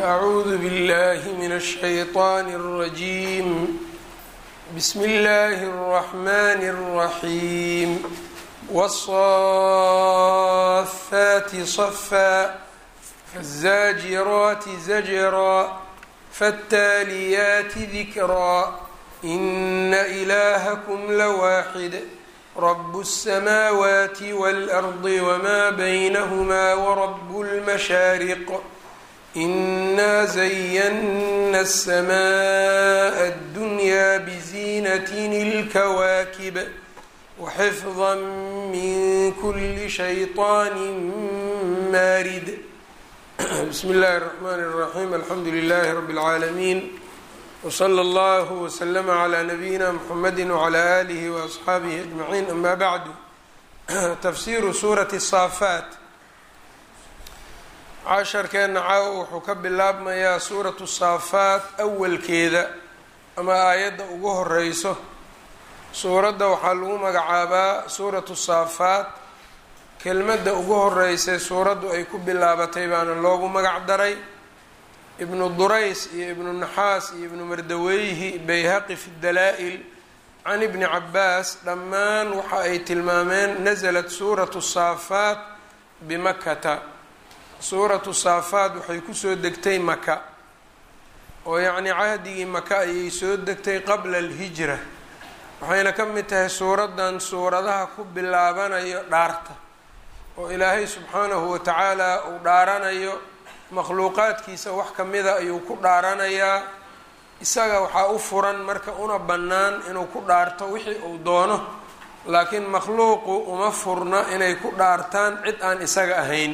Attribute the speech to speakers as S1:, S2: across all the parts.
S1: أعوذ بالله من الشيطان الرجيم بسم الله الرحمن الرحيم والصافات صفا فالزاجرات زجرا فالتاليات ذكرا إن إلهكم لواحد رب السماوات والأرض وما بينهما ورب المشارق إنا زينا السماء الدنيا بزينة الكواكب وحفظا من كل شيطان مارد بسم الله الرحمن الرحيم الحمد لله رب العالمين وصلى الله وسلم على نبيina mحamedi وعlى آlihi وأصxaabihi أجمaعين أma bعdu tafsiru suuraةi الصaafaat casharkeena caawa wuxuu ka bilaabmayaa suuraةu الصaafaat awalkeeda ama aayadda ugu horeyso suuradda waxaa lagu magacaabaa suuraةu الصaafaat kelmadda ugu horeysay suuraddu ay ku bilaabatay baana loogu magac daray ibnu durays iyo ibnu naxaas iyo ibnu mardaweyhi bayhaqi fi dalaa-il can ibni cabaas dhammaan waxa ay tilmaameen nasalat suuratu saafaat bimakata suuratu saafaat waxay kusoo degtay maka oo yacnii cahdigii maka ayay soo degtay qabla alhijra waxayna ka mid tahay suuraddan suuradaha ku bilaabanayo dhaarta oo ilaahay subxaanahu watacaala uu dhaaranayo makhluuqaadkiisa wax ka mida ayuu ku dhaaranayaa isaga waxaa u furan marka una bannaan inuu ku dhaarto wixii uu doono laakiin makhluuqu uma furna inay ku dhaartaan cid aan isaga ahayn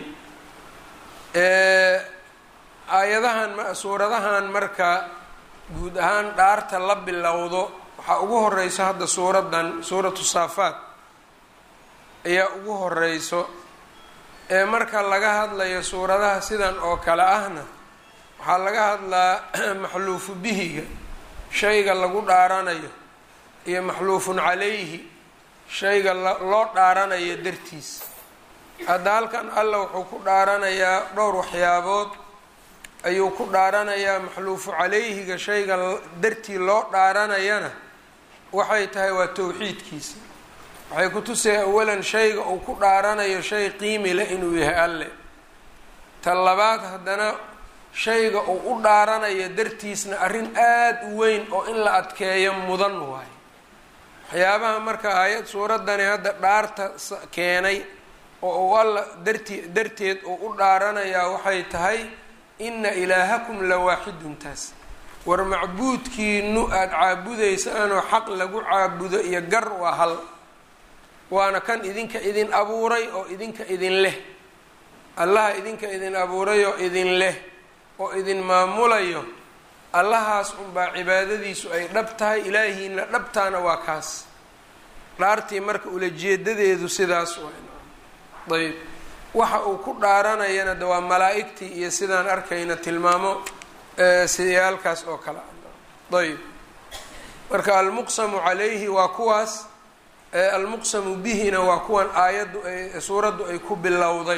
S1: aayadahan suuradahan marka guud ahaan dhaarta la bilowdo waxaa ugu horeyso hadda suuraddan suuratu saafaat ayaa ugu horeyso ee marka laga hadlayo suuradaha sidan oo kale ahna waxaa laga hadlaa maxluufu bihiga shayga lagu dhaaranayo iyo maxluufun calayhi shayga loo dhaaranayo dartiis hadda halkan alla wuxuu ku dhaaranayaa dhowr waxyaabood ayuu ku dhaaranayaa maxluufu calayhiga shayga dartii loo dhaaranayana waxay tahay waa towxiidkiisa waxay ku tusaya awalan shayga uu ku dhaaranayo shay qiimi leh inuu yahay alle ta labaad haddana shayga uu u dhaaranayo dartiisna arrin aada u weyn oo in la adkeeyo mudan waayo waxyaabaha marka aayad suuraddani hadda dhaarta keenay oo uu alla darti darteed uu u dhaaranayaa waxay tahay inna ilaahakum la waaxidun taas war macbuudkiinu aada caabudaysaanoo xaq lagu caabudo iyo gar waa hal waana kan idinka idin abuuray oo idinka idin leh allaha idinka idin abuuray oo idin leh oo idin maamulayo allahaas unbaa cibaadadiisu ay dhab tahay ilaahiina dhabtaana waa kaas dhaartii marka ulajeedadeedu sidaas waa ayb waxa uu ku dhaaranayana de waa malaa-igtii iyo sidaan arkayna tilmaamo sidayaalkaas oo kale ayb marka almuqsamu calayhi waa kuwaas almuqsamu bihina waa kuwan aayaddu ay suuraddu ay ku bilowday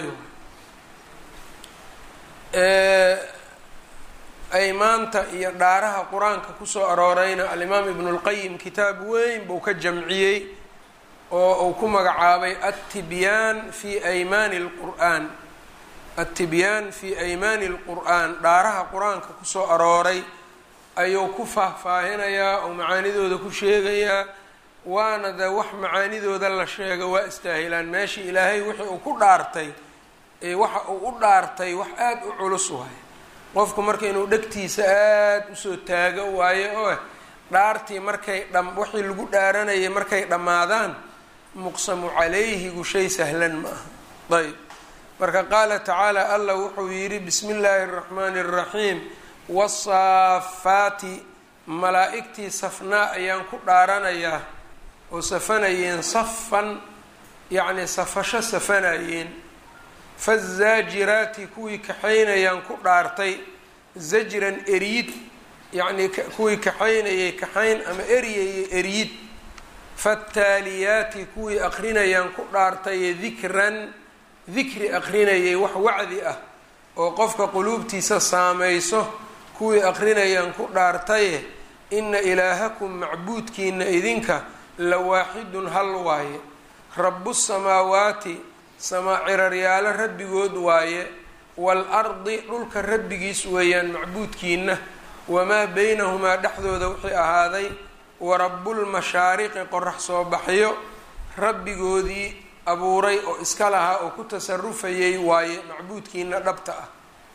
S1: aymaanta iyo dhaaraha qur-aanka kusoo aroorayna alimaam ibnu lqayim kitaab weyn buu ka jamciyey oo uu ku magacaabay attibyaan fi aymaani lqur'aan attibyaan fi aymaani lqur'aan dhaaraha qur-aanka kusoo arooray ayuu ku faahfaahinayaa oo macaanidooda ku sheegayaa waana de wax macaanidooda la sheego waa istaahilaan meeshii ilaahay wixii uu ku dhaartay waxa uu u dhaartay wax aada u culus waayo qofku marka inuu dhegtiisa aada usoo taago waayo oo dhaartii markay dham wixii lagu dhaaranayay markay dhammaadaan muqsamu calayhigu shay sahlan ma aha ayb marka qaala tacaala allah wuxuu yidhi bismi illaahi araxmaani araxiim wasaafaati malaa-igtii safnaa ayaan ku dhaaranayaa oo safanayeen safan yacni safasho safanayeen fazaajiraati kuwii kaxaynayaan ku dhaartay zajran eryid yacnii kuwii kaxaynayay kaxayn ama eryayay eryid faataaliyaati kuwii aqrinayaan ku dhaartaye dikran dikri aqrinayay wax wacdi ah oo qofka quluubtiisa saamayso kuwii aqrinayaan ku dhaartaye ina ilaahakum macbuudkiina idinka la waaxidun hal waaye rabu samaawaati samaa ciraryaalo rabbigood waaye waalardi dhulka rabbigiis weeyaan macbuudkiina wamaa beynahumaa dhexdooda wixii ahaaday warabulmashaariqi qorax soo baxyo rabbigoodii abuuray oo iska lahaa oo ku tasarufayay waaye macbuudkiina dhabta ah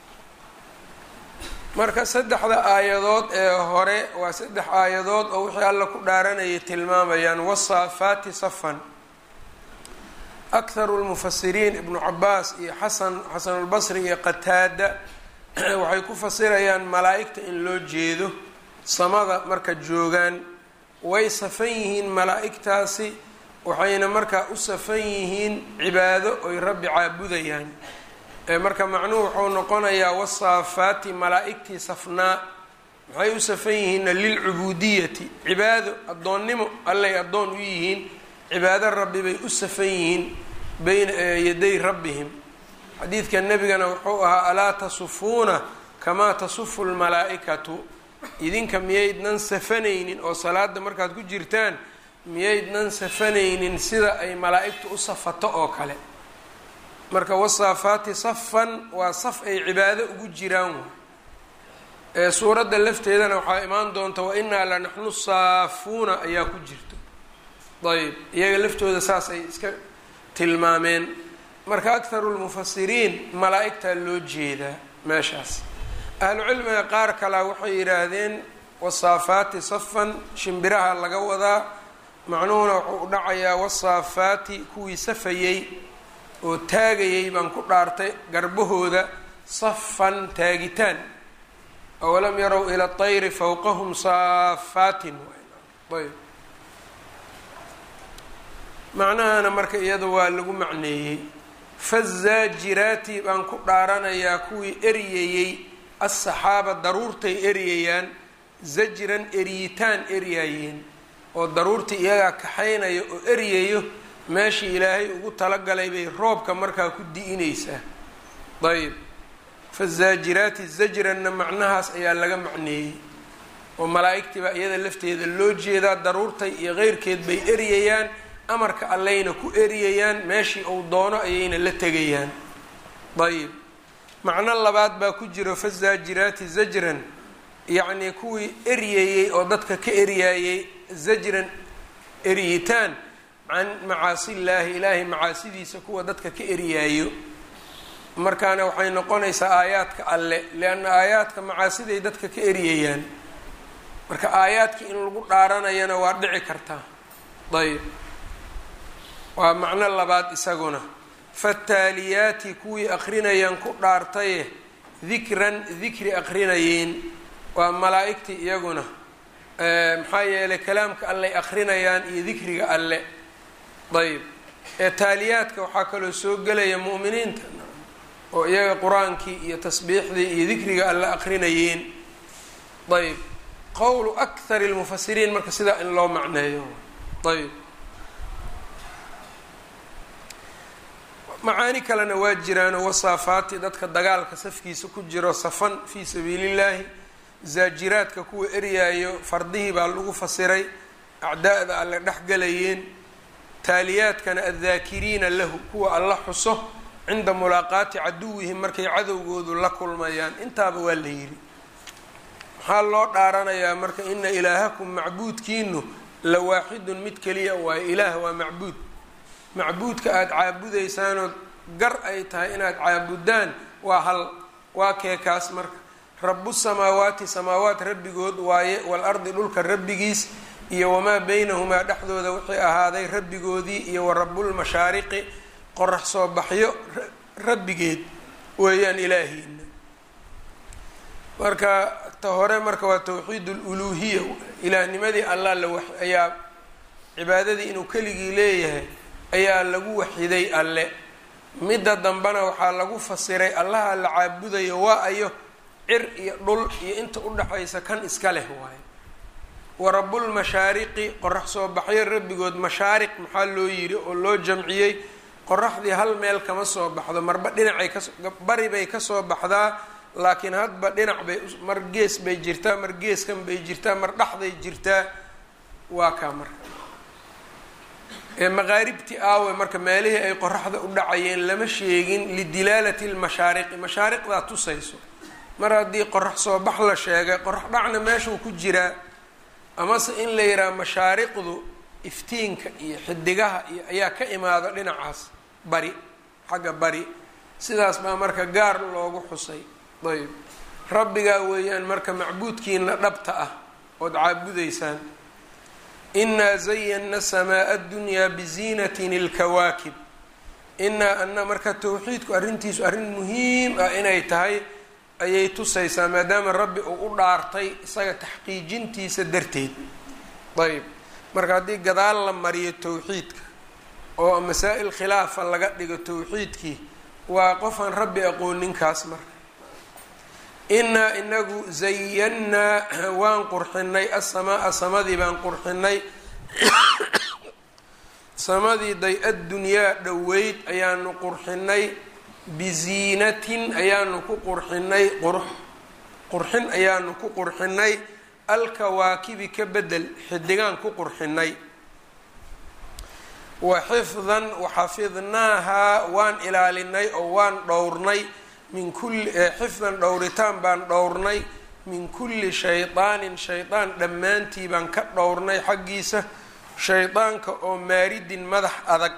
S1: marka saddexda aayadood ee hore waa saddex aayadood oo wixii alla ku dhaaranayay tilmaamayaan wasaafaati safan akharu lmufasiriin ibnu cabaas iyo xasan xasanulbasri iyo qataada waxay ku fasirayaan malaa-igta in loo jeedo samada marka joogaan way safan yihiin malaa-igtaasi waxayna markaa u safan yihiin cibaado oy rabbi caabudayaan marka macnuhu wuxuu noqonayaa wasaafaati malaa-igtii safnaa maxay u safan yihiinna lilcubuudiyati cibaado addoonnimo allay addoon u yihiin cibaado rabbi bay u safan yihiin bayna yaday rabbihim xadiidka nebigana wuxuu ahaa alaa tasufuuna kamaa tasufu lmalaa-ikatu idinka miyaydnan safanaynin oo salaada markaad ku jirtaan miyaydnan safanaynin sida ay malaa-igtu u safato oo kale marka wasaafaati safan waa saf ay cibaado ugu jiraan waay ee suuradda lafteedana waxaa imaan doonta wa inaa la naxnu saafuuna ayaa ku jirto ayb iyaga laftooda saas ay iska tilmaameen marka akharu lmufasiriin malaa-igtaa loo jeedaa meeshaas ahlucilmiga qaar kalea waxay yidhaahdeen wasaafaati safan shimbiraha laga wadaa macnuhuna wuxuu u dhacayaa wasaafaati kuwii safayey oo taagayay baan ku dhaartay garbahooda safan taagitaan awalam yarow ila tayri fawqahum saafaatin ayb macnahana marka iyada waa lagu macneeyey fazaajiraati baan ku dhaaranayaa kuwii eryayey assaxaaba daruurtay eryayaan zajran eryitaan eryaayeen oo daruurtii iyagaa kaxaynaya oo eryayo meeshii ilaahay ugu talagalay bay roobka markaa ku di-inaysaa ayb fazaajiraati zajranna macnahaas ayaa laga macneeyey oo malaa-igtii baa iyada lafteeda loo jeedaa daruurtay iyo qeyrkeed bay eryayaan amarka alleyna ku eryayaan meeshii uu doono ayayna la tegayaan ayb macno labaad baa ku jiro fazaajiraati zajran yacnii kuwii eryayey oo dadka ka eryaayey zajran eryitaan can macaasillaahi ilaahay macaasidiisa kuwa dadka ka eryaayo markaana waxay noqonaysaa aayaadka alle lianna aayaadka macaasiday dadka ka eryayaan marka aayaadkii in lagu dhaaranayana waa dhici kartaa ayb waa macno labaad isaguna fataaliyaati kuwii akrinayaan ku dhaartaye dikran dikri akrinayeen waa malaa-igtii iyaguna maxaa yeelay kalaamka alley akrinayaan iyo dikriga alle ayb ee taaliyaadka waxaa kaloo soo gelaya mu'miniinta oo iyaga qur-aankii iyo tasbiixdii iyo dikriga alle akrinayeen ayb qowlu akhari lmufasiriin marka sidaa in loo macneeyo ayb macaani kalena waa jiraanoo wasaafaati dadka dagaalka safkiisa ku jiro safan fii sabiilillaahi zaajiraadka kuwa eryaayo fardihii baa lagu fasiray acdaa'da alle dhexgalayeen taaliyaadkana addaakiriina lahu kuwa alla xuso cinda mulaaqaati caduwihim markay cadowgoodu la kulmayaan intaaba waa la yidhi maxaa loo dhaaranayaa marka ina ilaahakum macbuudkiinu la waaxidun mid keliya waayo ilaah waa macbuud macbuudka aada caabudaysaanood gar ay tahay inaad caabudaan waa hal waa keekaas marka rabu samaawaati samaawaat rabbigood waaye waalardi dhulka rabbigiis iyo wamaa beynahumaa dhexdooda wixii ahaaday rabbigoodii iyo wa rabulmashaariqi qorax soo baxyo rabbigeed weeyaan ilaahiina marka ta hore marka waa tawxiid luluuhiya ilaahnimadii allah la wa ayaa cibaadadii inuu keligii leeyahay ayaa lagu waxiday alle midda dambena waxaa lagu fasiray allaha la caabudayo waa ayo cir iyo dhul iyo inta udhaxaysa kan iska leh waaye wa rabulmashaariqi qorax soo baxyo rabbigood mashaariq maxaa loo yidhi oo loo jamciyey qoraxdii hal meel kama soo baxdo marba dhinacay kaso bari bay kasoo baxdaa laakiin hadba dhinac bay mar gees bay jirtaa mar geeskan bay jirtaa mar dhexday jirtaa waa kaa marka maqaaribti aawe marka meelihii ay qoraxda u dhacayeen lama sheegin lidilaalati lmashaariqi mashaariqdaa tusayso mar haddii qorax soo bax la sheegay qorax dhacna meeshuu ku jiraa amase in la yidhaha mashaariqdu iftiinka iyo xidigaha iyo ayaa ka imaada dhinacaas bari xagga bari sidaas baa marka gaar loogu xusay ayb rabbigaa weeyaan marka macbuudkiina dhabta ah ood caabudaysaan inaa zayana samaa addunyaa biziinatin ilkawaakib inaa ana marka towxiidku arrintiisu arrin muhiim ah inay tahay ayay tusaysaa maadaama rabbi uu u dhaartay isaga taxqiijintiisa darteed ayb marka haddii gadaal la mariyo towxiidka oo masaa-il khilaafa laga dhigo towxiidkii waa qofaan rabbi aqooninkaas marka inaa inagu zayannaa waan qurxinay asamaaa samadii baan qurxinay samadii day addunyaa dhoweyd ayaanu qurxinay biziinatin ayaanu ku qurxinay qurx qurxin ayaanu ku qurxinay alkawaakibi ka bedel xidigaan ku qurxinay wa xifdan waxafidnaahaa waan ilaalinay oo waan dhowrnay min kulli xifdan dhowritaan baan dhowrnay min kulli shaydaanin shaydaan dhammaantii baan ka dhowrnay xaggiisa shaydaanka oo maaridin madax adag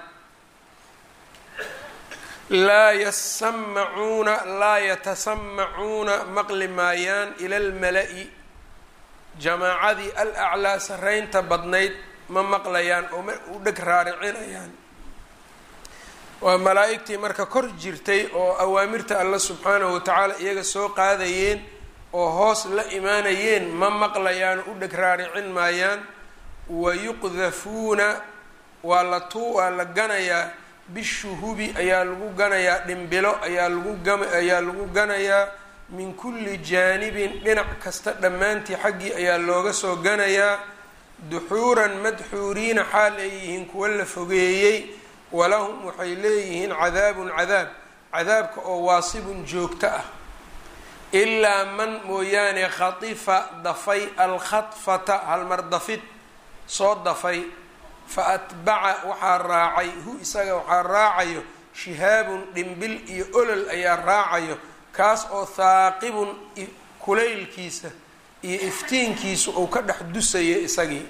S1: laa yasamacuuna laa yatasamacuuna maqli maayaan ila almala-i jamaacadii al aclaa saraynta badnayd ma maqlayaan oo u dheg raaricinayaan waa malaa-igtii marka kor jirtay oo awaamirta alla subxaanahu watacaala iyaga soo qaadayeen oo hoos la imaanayeen ma maqlayaan u dheg raaricin maayaan wayuqdafuuna waa la tuu waa la ganayaa bishuhubi ayaa lagu ganayaa dhimbilo ayaa lagu gama ayaa lagu ganayaa min kulli jaanibin dhinac kasta dhammaantii xaggii ayaa looga soo ganayaa duxuuran madxuuriina xaal ay yihiin kuwa la fogeeyey walahum waxay leeyihiin cadaabun cadaab cadaabka oo waasibun joogto ah ilaa man mooyaane khatifa dafay alkhadfata halmar dafid soo dafay fa atbaca waxaa raacay hu isaga waxaa raacayo shihaabun dhimbil iyo olol ayaa raacayo kaas oo haaqibun kulaylkiisa iyo iftiinkiisa uu ka dhex dusayo isagii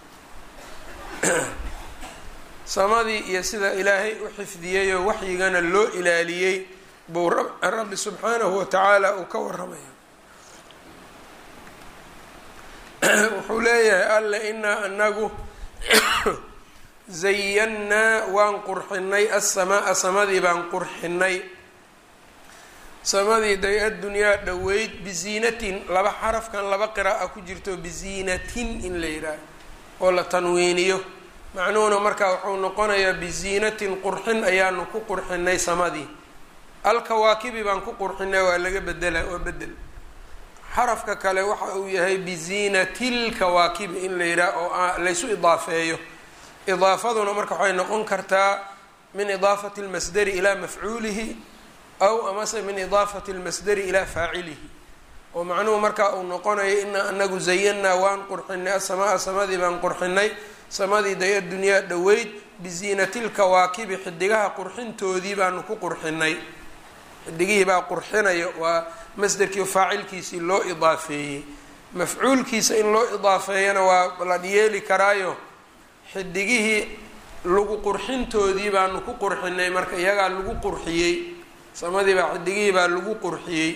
S1: samadii iyo sida ilaahay u xifdiyeyoo waxyigana loo ilaaliyey buu rabbi subxaanahu watacaala uu ka waramaya wuxuu leeyahay alle inaa anagu zayannaa waan qurxinay asamaaa samadii baan qurxinay samadii day addunyaa dhoweyd biziinatin laba xarafkan laba qira'a ku jirto biziinatin in la yidhaaho oo la tanwiiniyo macnuhuna markaa wuxuu noqonayaa biziinatin qurxin ayaanu ku qurxinay samadii alkawaakibi baan ku qurxinay waa laga bedela waa bedel xarafka kale waxa uu yahay biziinatilkawaakibi in la yidhaah oo laysu idaafeeyo idaafaduna marka waxay noqon kartaa min idaafati lmasdari ilaa mafcuulihi aw amase min idaafati lmasdari ilaa faacilihi oo macnuhu markaa uu noqonayo inaa anagu zayannaa waan qurxinay asamaa samadii baan qurxinay samadii day addunyaa dhoweyd biziinatilkawaakibi xidigaha qurxintoodii baanu ku qurxinay xidigihii baa qurxinayo waa masderkii faacilkiisii loo idaafeeyey mafcuulkiisa in loo idaafeeyana waa la yeeli karaayo xidigihii lagu qurxintoodii baanu ku qurxinay marka iyagaa lagu qurxiyey samadii baa xidigihii baa lagu qurxiyey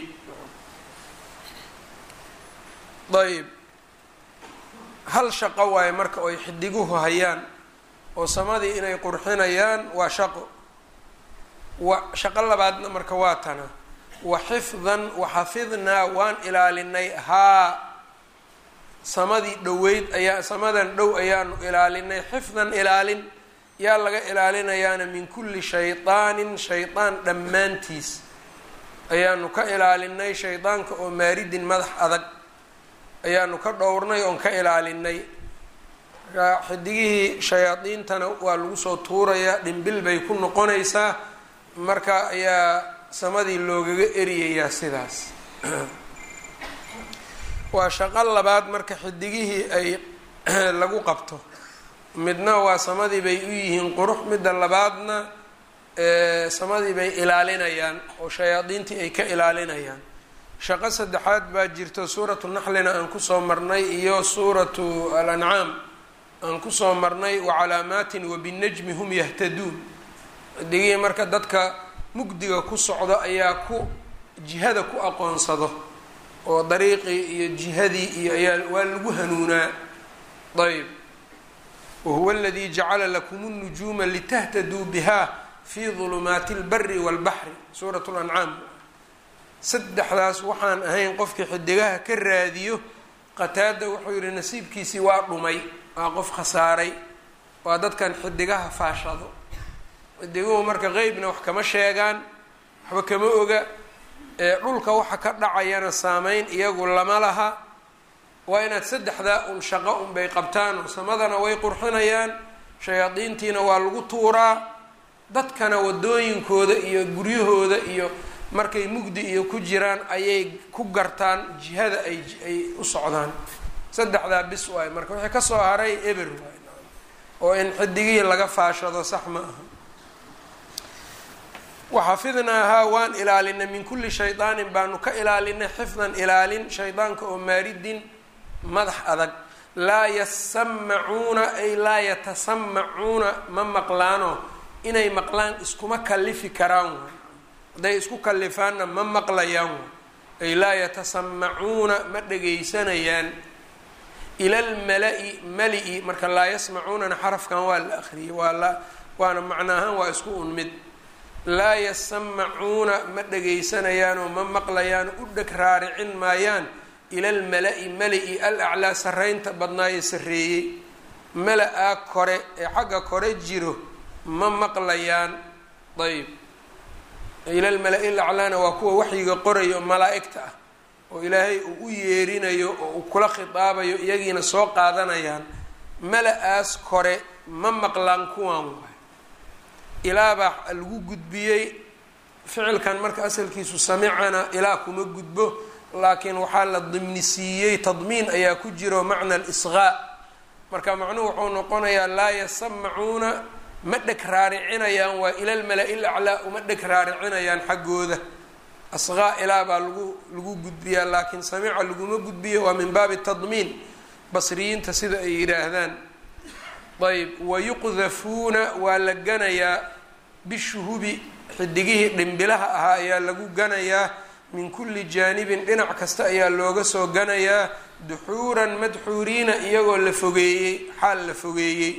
S1: ayb hal shaqo waaye marka oy xidiguhu hayaan oo samadii inay qurxinayaan waa shaqo wa shaqo labaadna marka waa tana wa xifdan waxafidnaa waan ilaalinay haa samadii dhoweyd ayaa samadan dhow ayaanu ilaalinay xifdan ilaalin yaa laga ilaalinayaana min kulli shaydaanin shaydaan dhammaantiis ayaanu ka ilaalinay shaydaanka oo maaridin madax adag ayaanu ka dhowrnay oon ka ilaalinay marka xidigihii shayaadiintana waa lagu soo tuurayaa dhimbil bay ku noqonaysaa marka ayaa samadii loogaga eriyayaa sidaas waa shaqo labaad marka xidigihii ay lagu qabto midna waa samadii bay u yihiin qurux midda labaadna samadii bay ilaalinayaan oo shayaadiintii ay ka ilaalinayaan shaqo saddexaad baa jirto suuratu naxlina aan kusoo marnay iyo suuratu alancaam aan kusoo marnay wacalaamaatin wabinajmi hum yahtaduun xidigihii marka dadka mugdiga ku socdo ayaa ku jihada ku aqoonsado oo dariiqii iyo jihadii iyo ayaa waa lagu hanuunaa ayb wahuwa aladii jacala lakum اnujuuma litahtaduu biha fi dulumaati اlbari wاlbaxri suurat lancaam saddexdaas waxaan ahayn qofkii xidigaha ka raadiyo qataada wuxuu yihi nasiibkiisii waa dhumay waa qof khasaaray waa dadkan xidigaha faashado xidiguhu marka qeybna wax kama sheegaan waxba kama oga dhulka waxa ka dhacayana saameyn iyagu lama laha waa inaad saddexdaa un shaqo unbay qabtaan oo samadana way qurxinayaan shayaadiintiina waa lagu tuuraa dadkana wadooyinkooda iyo guryahooda iyo markay mugdi iyo ku jiraan ayay ku gartaan jihada ay ay u socdaan saddexdaa bis waay marka wixii kasoo haray eber waay oo in xidigihii laga faashado sax ma aha waxafidnaahaa waan ilaalinay min kulli shaydaanin baanu ka ilaalinay xifdan ilaalin shaydaanka oo maaridin madax adag laa yasamacuuna ay laa yatasamacuuna ma maqlaano inay maqlaan iskuma kalifi karaan waay hadday isku kalifaanna ma maqlayaan waay ay laa yatasamacuuna ma dhegaysanayaan ila lmala-i mali-i marka laa yasmacuunana xarafkan waa la akriyay waa la waana macnaahaan waa isku un mid laa yasamacuuna ma dhagaysanayaanoo ma maqlayaan u dheg raaricin maayaan ila almala-i mali-i al aclaa sarreynta badnaaye sarreeyey mala-aa kore ee xagga kore jiro ma maqlayaan ayb ila lmala-i laclaana waa kuwa waxyiga qorayo malaa-igta ah oo ilaahay uu u yeerinayo oo uu kula khitaabayo iyagiina soo qaadanayaan mala-aas kore ma maqlaan kuwan waay ilaabaa lagu gudbiyey ficilkan marka asalkiisu samicana ilaa kuma gudbo laakiin waxaa la dimnisiiyey tadmiin ayaa ku jiro macna alisqaa marka macnuhu wuxuu noqonayaa laa yasamacuuna ma dheg raaricinayaan waa ila lmala-i laclaa uma dheg raaricinayaan xaggooda asqaa ilaa baa lagu lagu gudbiyaa laakiin samica laguma gudbiyo waa min baabi tadmiin basriyiinta sida ay yidhaahdaan ayb wayuqdafuuna waa la ganayaa bishuhubi xidigihii dhimbilaha ahaa ayaa lagu ganayaa min kulli jaanibin dhinac kasta ayaa looga soo ganayaa duxuuran madxuuriina iyagoo la fogeeyey xaal la fogeeyey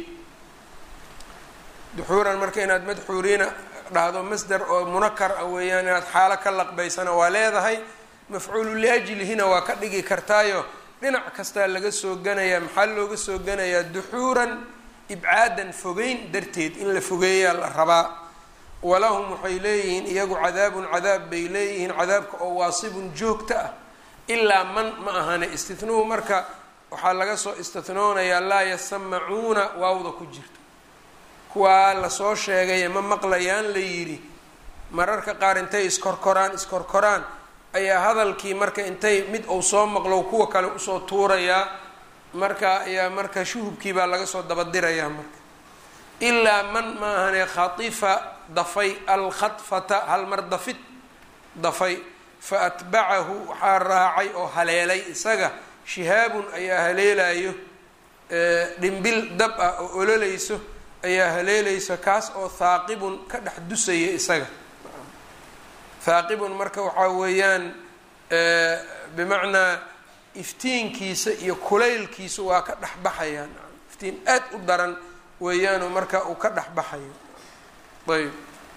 S1: duxuuran marka inaad madxuuriina dhahdo masdar oo munakar ah weeyaan inaad xaalo ka laqbaysana waa leedahay mafcuulu liajlihina waa ka dhigi kartaayo dhinac kastaa laga soo ganayaa maxaa looga soo ganayaa duxuuran ibcaadan fogeyn darteed in la fogeeyaa la rabaa walahum waxay leeyihiin iyagu cadaabun cadaab bay leeyihiin cadaabka oo waasibun joogta ah ilaa man ma ahane istihnuhu marka waxaa laga soo istinoonayaa laa yasamacuuna waawda ku jirto kuwaa lasoo sheegaye ma maqlayaan la yidhi mararka qaar intay iskorkoraan iskorkoraan ayaa hadalkii marka intay mid uu soo maqlo kuwa kale usoo tuurayaa marka ayaa marka shuhubkii baa laga soo dabadirayaa marka ilaa man ma ahane khatifa dafay alkhadfata halmar dafid dafay fa atbacahu waxaa raacay oo haleelay isaga shihaabun ayaa haleelayo dhimbil dab ah oo ololayso ayaa haleelayso kaas oo haaqibun ka dhex dusaya isaga haaqibun marka waxaa weeyaan bimacnaa iftiinkiisa iyo kulaylkiisa waa ka dhex baxayaan iftiin aad u daran weeyaanu marka uu ka dhex baxayo ayb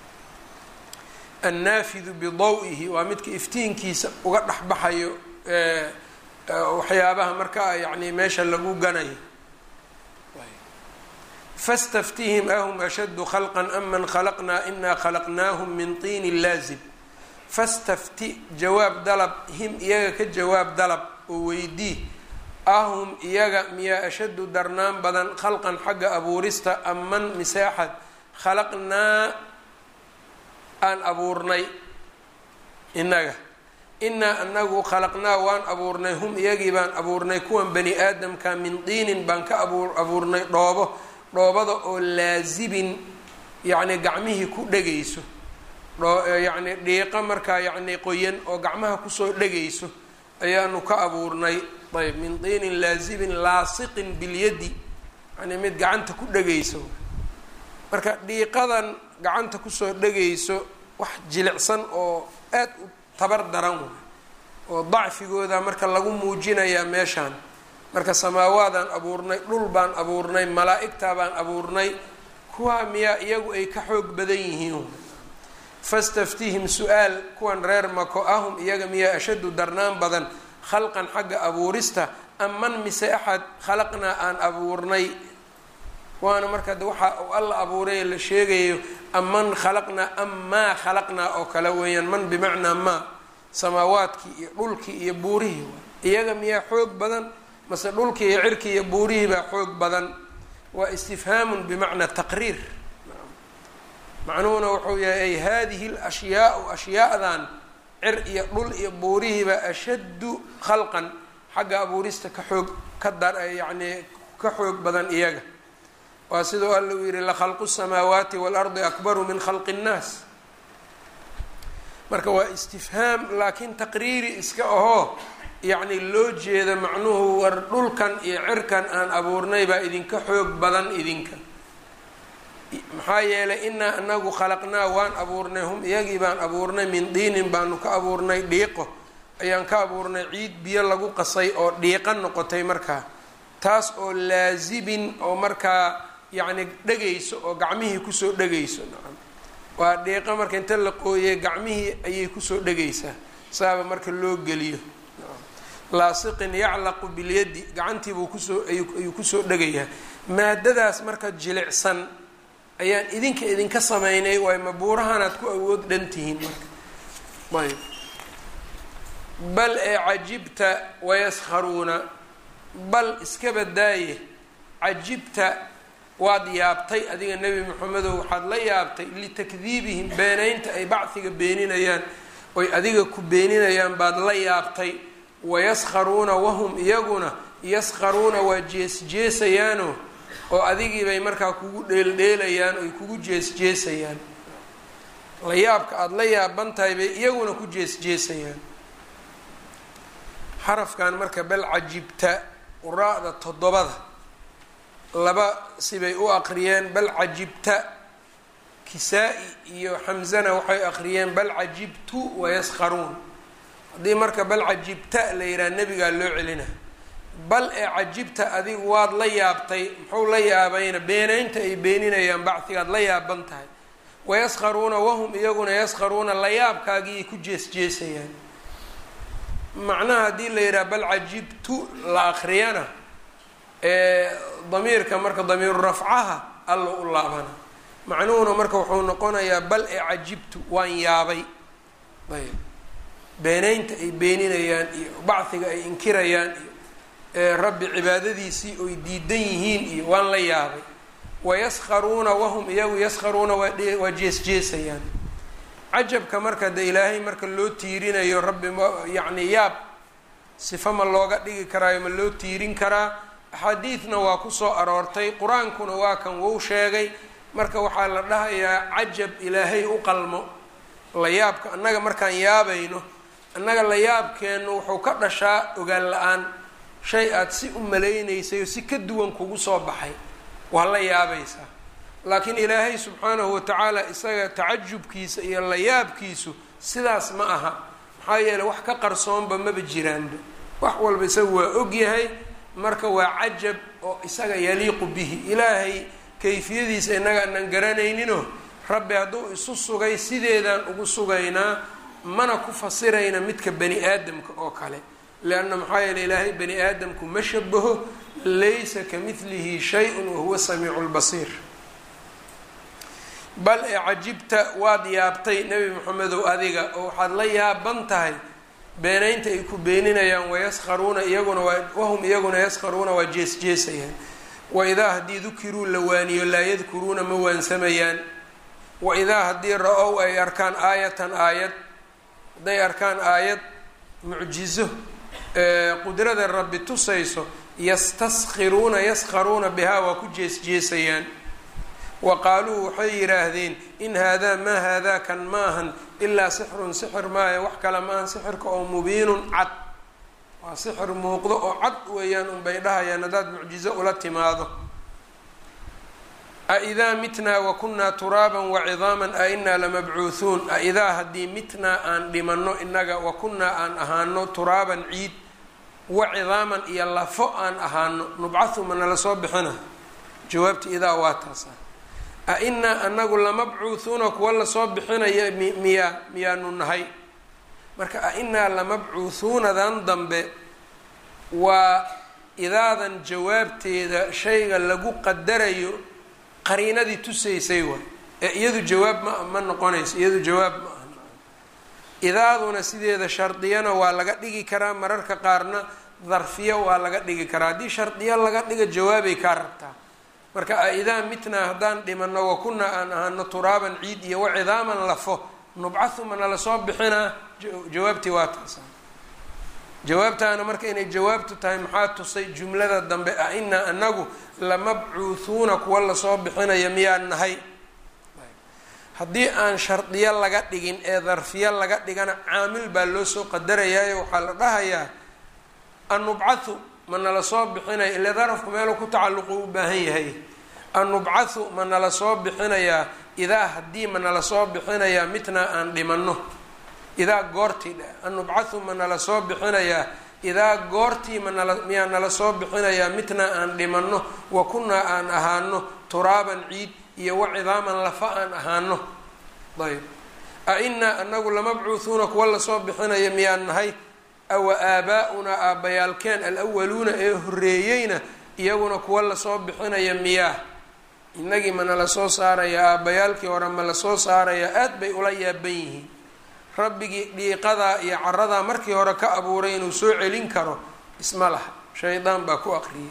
S1: annaafidu bidaw-ihi waa midka iftiinkiisa uga dhex baxayo waxyaabaha markaa yacni meesha lagu ganayo fastaftihim ahum ashaddu khalqan aman khalaqnaa inaa khalaqnaahum min tiinin laazib fastafti jawaab dalab him iyaga ka jawaab dalab oo weydii ahum iyaga miyaa ashaddu darnaan badan khalqan xagga abuurista aman mise axad khalaqnaa aan abuurnay innaga innaa anagu khalaqnaa waan abuurnay hum iyagii baan abuurnay kuwan bani aadamka min diinin baan ka abu abuurnay dhoobo dhoobada oo laasibin yacni gacmihii ku dhegayso yacni dhiiqa markaa yacni qoyan oo gacmaha kusoo dhegayso ayaanu ka abuurnay ayb min diinin laasibin laasiqin bilyadi yani mid gacanta ku dhegayso marka dhiiqadan gacanta kusoo dhegayso wax jilicsan oo aad u tabar daran way oo dacfigooda marka lagu muujinayaa meeshaan marka samaawaadaan abuurnay dhul baan abuurnay malaa-igtaa baan abuurnay kuwaa miyaa iyagu ay ka xoog badan yihiin fastaftihim su-aal kuwan reer mako ahum iyaga miyaa ashaddu darnaan badan khalqan xagga abuurista aman mise axad khalaqnaa aan abuurnay waana marka de waxa uu alla abuuray la sheegayo aman khalaqnaa am maa khalaqnaa oo kale weeyaan man bimacnaa maa samaawaadkii iyo dhulkii iyo buurihii iyaga miyaa xoog badan mase dhulkii iyo cirkii iyo buurihii baa xoog badan waa istifhaamun bimacnaa taqriir macnuhuna wuxuu yahay ay hadihi lashyaau ashyaadan cir iyo dhul iyo buurihiibaa ashaddu khalqan xagga abuurista ka xoog ka dar yacnii ka xoog badan iyaga waa siduu alla uu yihi lakhalqu الsamaawaati waalardi akbaru min khalqi الnaas marka waa istifhaam laakiin taqriiri iska ahoo yacni loo jeeda macnuhu war dhulkan iyo cirkan aan abuurnay baa idinka xoog badan idinka maxaa yeelay inaa anagu khalaqnaa waan abuurnay hum iyagii baan abuurnay min diinin baanu ka abuurnay dhiiqo ayaan ka abuurnay ciid biyo lagu qasay oo dhiiqa noqotay markaa taas oo laasibin oo markaa yacni dhegayso oo gacmihii kusoo dhegayso nacam waa dhiiqa marka inta la qooyay gacmihii ayay kusoo dhegaysaa saaba marka loo geliyo laasiqin yaclaqu bilyadi gacantiibuu kusoo ayuu kusoo dhegayaa maadadaas marka jilicsan ayaan idinka idinka sameynay waay mabuurahanaad ku awood dhan tihiin marka ayb bal ee cajibta wayaskharuuna bal iska badaaye cajibta waad yaabtay adiga nebi maxamedow waxaad la yaabtay litakdiibihim beenaynta ay bacdiga beeninayaan oy adiga ku beeninayaan baad la yaabtay wayaskharuuna wahum iyaguna yaskharuuna waa jees-jeesayaano oo adigii bay markaa kugu dheeldheelayaan oy kugu jees-jeesayaan la yaabka aada la yaaban tahay bay iyaguna ku jees-jeesayaan xarafkan marka bal cajibta quraa'da toddobada laba sibay u aqriyeen bal cajibta kisaa-i iyo xamzana waxay aqriyeen bal cajibtu wayaskharuun haddii marka bal cajibta la yidhaha nebigaa loo celina bal ee cajibta adigu waad la yaabtay muxuu la yaabayna beenaynta ay beeninayaan bacdigaad la yaaban tahay wayaskharuuna wahum iyaguna yaskharuuna la yaabkaagii ku jees-jeesayaan macnaha haddii la yidhaha bal cajibtu la akriyana ee damiirka marka damiiru rafcaha alla u laabana macnuhuna marka wuxuu noqonayaa bal ee cajibtu waan yaabay ayb beenaynta ay beeninayaan iyo bacdiga ay inkirayaan iyo rabbi cibaadadiisii oy diidan yihiin iyo waan la yaabay wayaskharuuna wahum iyagu yaskharuuna waa jees-jeesayaan cajabka marka de ilaahay marka loo tiirinayo rabbi ma yacni yaab sifa ma looga dhigi karaayo ma loo tiirin karaa axaadiidna waa kusoo aroortay qur-aankuna waa kan wou sheegay marka waxaa la dhahayaa cajab ilaahay u qalmo la yaabka annaga markaan yaabayno annaga la yaabkeennu wuxuu ka dhashaa ogaan la-aan shay aada si u malaynaysay oo si ka duwan kugu soo baxay waa la yaabaysaa laakiin ilaahay subxaanahu watacaala isaga tacajubkiisa iyo la yaabkiisu sidaas ma aha maxaa yeeley wax ka qarsoonba maba jiraanba wax walba isaga waa ogyahay marka waa cajab oo isaga yaliiqu bihi ilaahay kayfiyadiisa innaga aanan garanayninoo rabbi hadduu isu sugay sideedaan ugu sugaynaa mana ku fasirayna midka bani aadamka oo kale leanna maxaa yeele ilaahay bani aadamku ma shabaho laysa ka midlihi shay-un wahuwa samiicu lbasiir bal ee cajibta waad yaabtay nebi maxamedow adiga oo waxaad la yaaban tahay beenaynta ay ku beeninayaan wayaskharuuna iyaguna waa wahum iyaguna yaskharuuna waa jees-jeesayaan waidaa haddii dukiruu la waaniyo laa yadkuruuna ma waansamayaan waidaa haddii ra-ow ay arkaan aayatan aayad hadday arkaan aayad mucjizo qudrada rabbi tusayso yastaskhiruuna yaskharuuna bihaa waa ku jees-jeesayaan wa qaaluu waxay yidhaahdeen in haadaa maa haadaa kan maahan ilaa sixrun sixir maayo wax kale maahan sixirka oo mubiinun cad waa sixir muuqdo oo cad weeyaan unbay dhahayaan haddaad mucjizo ula timaado aidaa mitnaa wa kunnaa turaaban wacidaaman a inaa lamabcuuhuun aidaa haddii mitnaa aan dhimanno innaga wa kunnaa aan ahaano turaaban ciid wa cidaaman iyo lafo aan ahaano nubcahu ma nala soo bixina jawaabta idaa waa taasa a inaa anagu lamabcuuhuuna kuwa lasoo bixinaya miyaa miyaanu nahay marka a inaa lamabcuuhuunadan dambe waa idaadan jawaabteeda shayga lagu qadarayo qariinadii tusaysay waay ee iyadu jawaab ma ma noqonayso iyadu jawaab ma aha idaaduna sideeda shardiyana waa laga dhigi karaa mararka qaarna darfiyo waa laga dhigi karaa haddii shardiyo laga dhiga jawaabay kaa rabtaa marka aidaa mitnaa haddaan dhimano wa kunaa aan ahaano turaaban ciid iyo wacidaaman lafo nubcahu ma nala soo bixinaa jawaabtii waa taasa jawaabtaana marka inay jawaabtu tahay maxaa tusay jumlada dambe a inaa anagu lamabcuuhuuna kuwa lasoo bixinaya miyaan nahay haddii aan shardiyo laga dhigin ee darfiyo laga dhigana caamil baa loo soo qadarayaayo waxaa la dhahayaa annubcathu ma nala soo bixinaya ile darafku meeluu ku tacalluqu u baahan yahay annubcathu ma nala soo bixinayaa idaa haddii ma nala soo bixinayaa mitnaa aan dhimanno idaa goortii dhe annubcathu ma nala soo bixinayaa idaa goortii ma nala miyaa nala soo bixinayaa mitnaa aan dhimanno wa kunnaa aan ahaano turaaban ciid iyo wa cidaaman lafa aan ahaano ayb a inaa anagu lamabcuuhuuna kuwa lasoo bixinaya miyaan nahay awa aabaa-unaa aabbayaalkeen alawaluuna ee horreeyeyna iyaguna kuwa lasoo bixinaya miyaa inagii ma nala soo saaraya aabbayaalkii hore ma lasoo saaraya aad bay ula yaaban yihiin rabbigii dhiiqadaa iyo caradaa markii hore ka abuuray inuu soo celin karo isma laha shaydaan baa ku aqriyay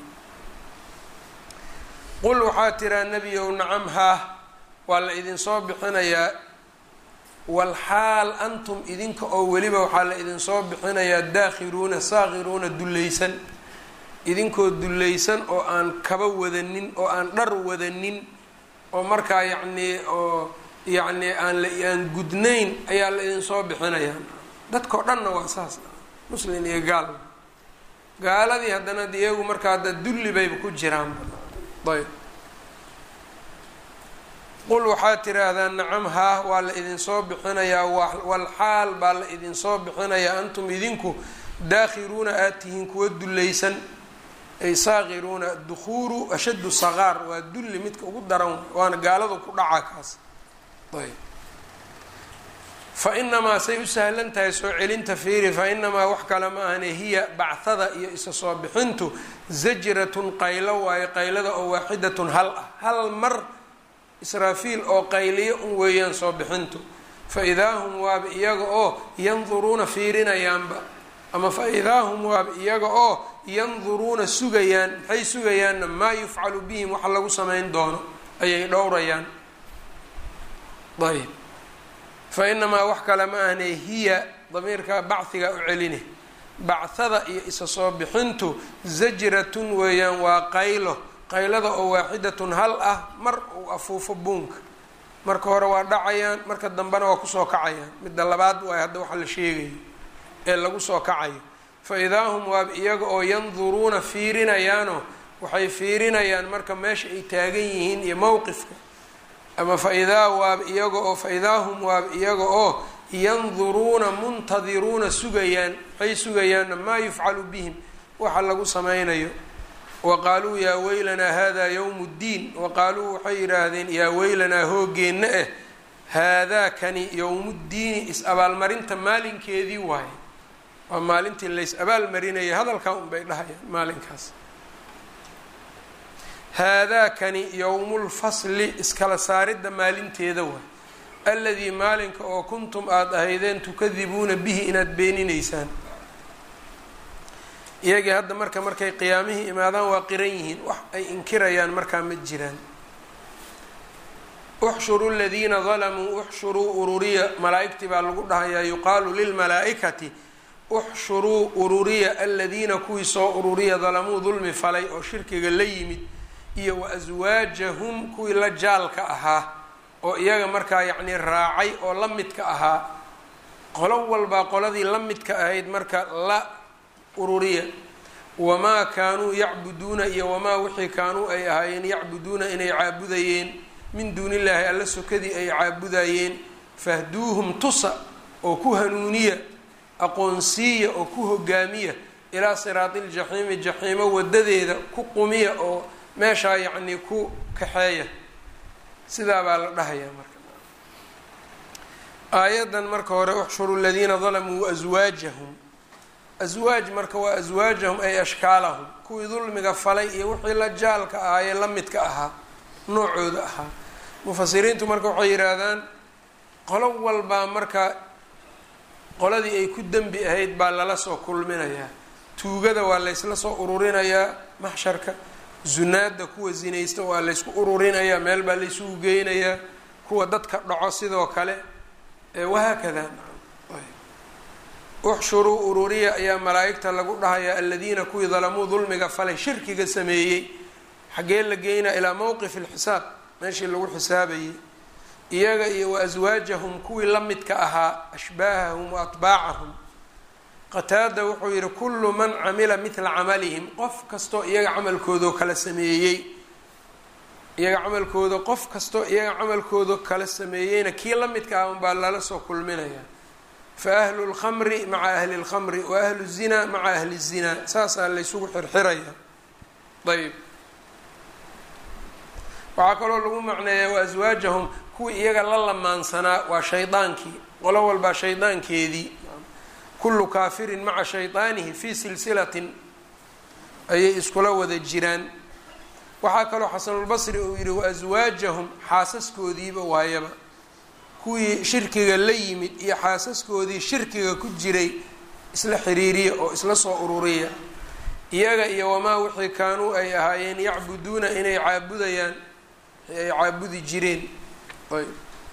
S1: qul waxaa tiraa nebiyow nacam haah waa la idinsoo bixinayaa walxaal antum idinka oo weliba waxaa la idinsoo bixinayaa daakhiruuna saakhiruuna dullaysan idinkoo dullaysan oo aan kaba wadanin oo aan dhar wadanin oo markaa yacnii oo yacni aan la aan gudnayn ayaa la idinsoo bixinayaa dadkao dhanna waa saas muslin iyo gaal gaaladii haddana de iyagu markaa hadda dulli bayba ku jiraan ayb qul waxaad tiraahdaa nacam haah waa la idinsoo bixinayaa walxaal baa la idinsoo bixinayaa antum idinku daakhiruuna aad tihiin kuwa dullaysan ay saakhiruuna dukhuuru ashaddu saqaar waa dulli midka ugu daran waana gaaladu ku dhaca kaas ayb fa inamaa say u sahlan tahay soo celinta fiiri fa inamaa wax kale ma ahane hiya bachada iyo isa soo bixintu zajratun qaylo waayo qaylada oo waaxidatun hal ah hal mar israafiil oo qayliyo un weeyaan soo bixintu fa idaa hum waaba iyaga oo yanduruuna fiirinayaanba ama fa idaa hum waaba iyaga oo yanduruuna sugayaan maxay sugayaanna maa yufcalu bihim waxa lagu samayn doono ayay dhowrayaan ayb fa inamaa wax kale ma ahne hiya damiirka bachiga u celine bachada iyo isa soo bixintu zajratun weeyaan waa qaylo qaylada oo waaxidatun hal ah mar uu afuufo buunka marka hore waa dhacayaan marka dambena waa kusoo kacayaan midda labaad waay hadda waxa la sheegayo ee lagu soo kacayo fa idaa hum waaba iyaga oo yanduruuna fiirinayaanoo waxay fiirinayaan marka meesha ay taagan yihiin iyo mowqifka ama fa idaa waaba iyaga oo fa idaa hum waaba iyaga oo yanduruuna muntadiruuna sugayaan waxay sugayaanna maa yufcalu bihim waxa lagu sameynayo wa qaaluu yaa weylanaa haadaa yowmu ddiin wa qaaluu waxay yidhaahdeen yaa weylanaa hoogeenna ah haadaa kani yowmuddiini is-abaalmarinta maalinkeedii waaye waa maalintii lays abaalmarinayay hadalkaa unbay dhahayaan maalinkaas haadaa kani yowmulfasli iskala saaridda maalinteeda waay aladii maalinka oo kuntum aada ahaydeen tukadibuuna bihi inaad beeninaysaan iyagii hadda marka markay qiyaamihii imaadaan waa qiran yihiin wax ay inkirayaan markaa ma jiraan uxshuruu ladiina dalamuu uxshuruu ururiya malaa-igtii baa lagu dhahayaa yuqaalu lilmalaa-ikati uxshuruu ururiya aladiina kuwii soo ururiya dalamuu dulmi falay oo shirkiga la yimid iyo wa aswaajahum kuwii la jaalka ahaa oo iyaga markaa yacnii raacay oo la midka ahaa qolo walbaa qoladii la midka ahayd marka la ururiya wamaa kaanuu yacbuduuna iyo wamaa wixii kaanuu ay ahaayeen yacbuduuna inay caabudayeen min duuni illaahi alla sokadii ay caabudayeen fahduuhum tusa oo ku hanuuniya aqoonsiiya oo ku hogaamiya ilaa siraati ljaxiimi jaxiimo wadadeeda ku qumiya oo meeshaa yacnii ku kaxeeya sidaa baa la dhahayaa marka aayaddan marka hore uxshuru ladiina dalamuu waaswaajahum aswaaj marka waa aswaajahum ay ashkaalahum kuwii dulmiga falay iyo wixii la jaalka ahaayee la midka ahaa noocooda ahaa mufasiriintu marka waxay yidhaahdaan qolo walbaa marka qoladii ay ku dembi ahayd baa lala soo kulminayaa tuugada waa laysla soo ururinayaa maxsharka zunaada kuwa zinaysta waa laysku ururinayaa meel baa laysugu geynayaa kuwa dadka dhaco sidoo kale wahaakada uxshuruu ururiya ayaa malaa-igta lagu dhahayaa aladiina kuwii dalamuu dulmiga falay shirkiga sameeyey xaggee la geynaa ilaa mowqif alxisaab meeshii lagu xisaabayay iyaga iyo wa aswaajahum kuwii la midka ahaa ashbaahahum wa atbaacahum qataada wuxuu yihi kullu man camila midla camalihim qof kastoo iyaga camalkoodao kala sameeyey iyaga camalkooda qof kastoo iyaga camalkooda kala sameeyeyna kii la midka ah unbaa lala soo kulminaya fa ahlu lkhamri maca ahli lkhamri wa ahlu zina maca ahli zina saasaa laysugu xirxiraya ayb waxaa kaloo lagu macneeyaa wa aswaajahum kuwii iyaga la lamaansanaa waa shaydaankii qolo walbaa shaydaankeedii kullu kaafirin maca shaydaanihi fii silsilatin ayay iskula wada jiraan waxaa kaloo xasanulbasri uu yihi wa aswaajahum xaasaskoodiiba waayaba kuwii shirkiga la yimid iyo xaasaskoodii shirkiga ku jiray isla xiriiriya oo isla soo ururiya iyaga iyo wamaa wixii kaanuu ay ahaayeen yacbuduuna inay caabudayaan ay caabudi jireen ayb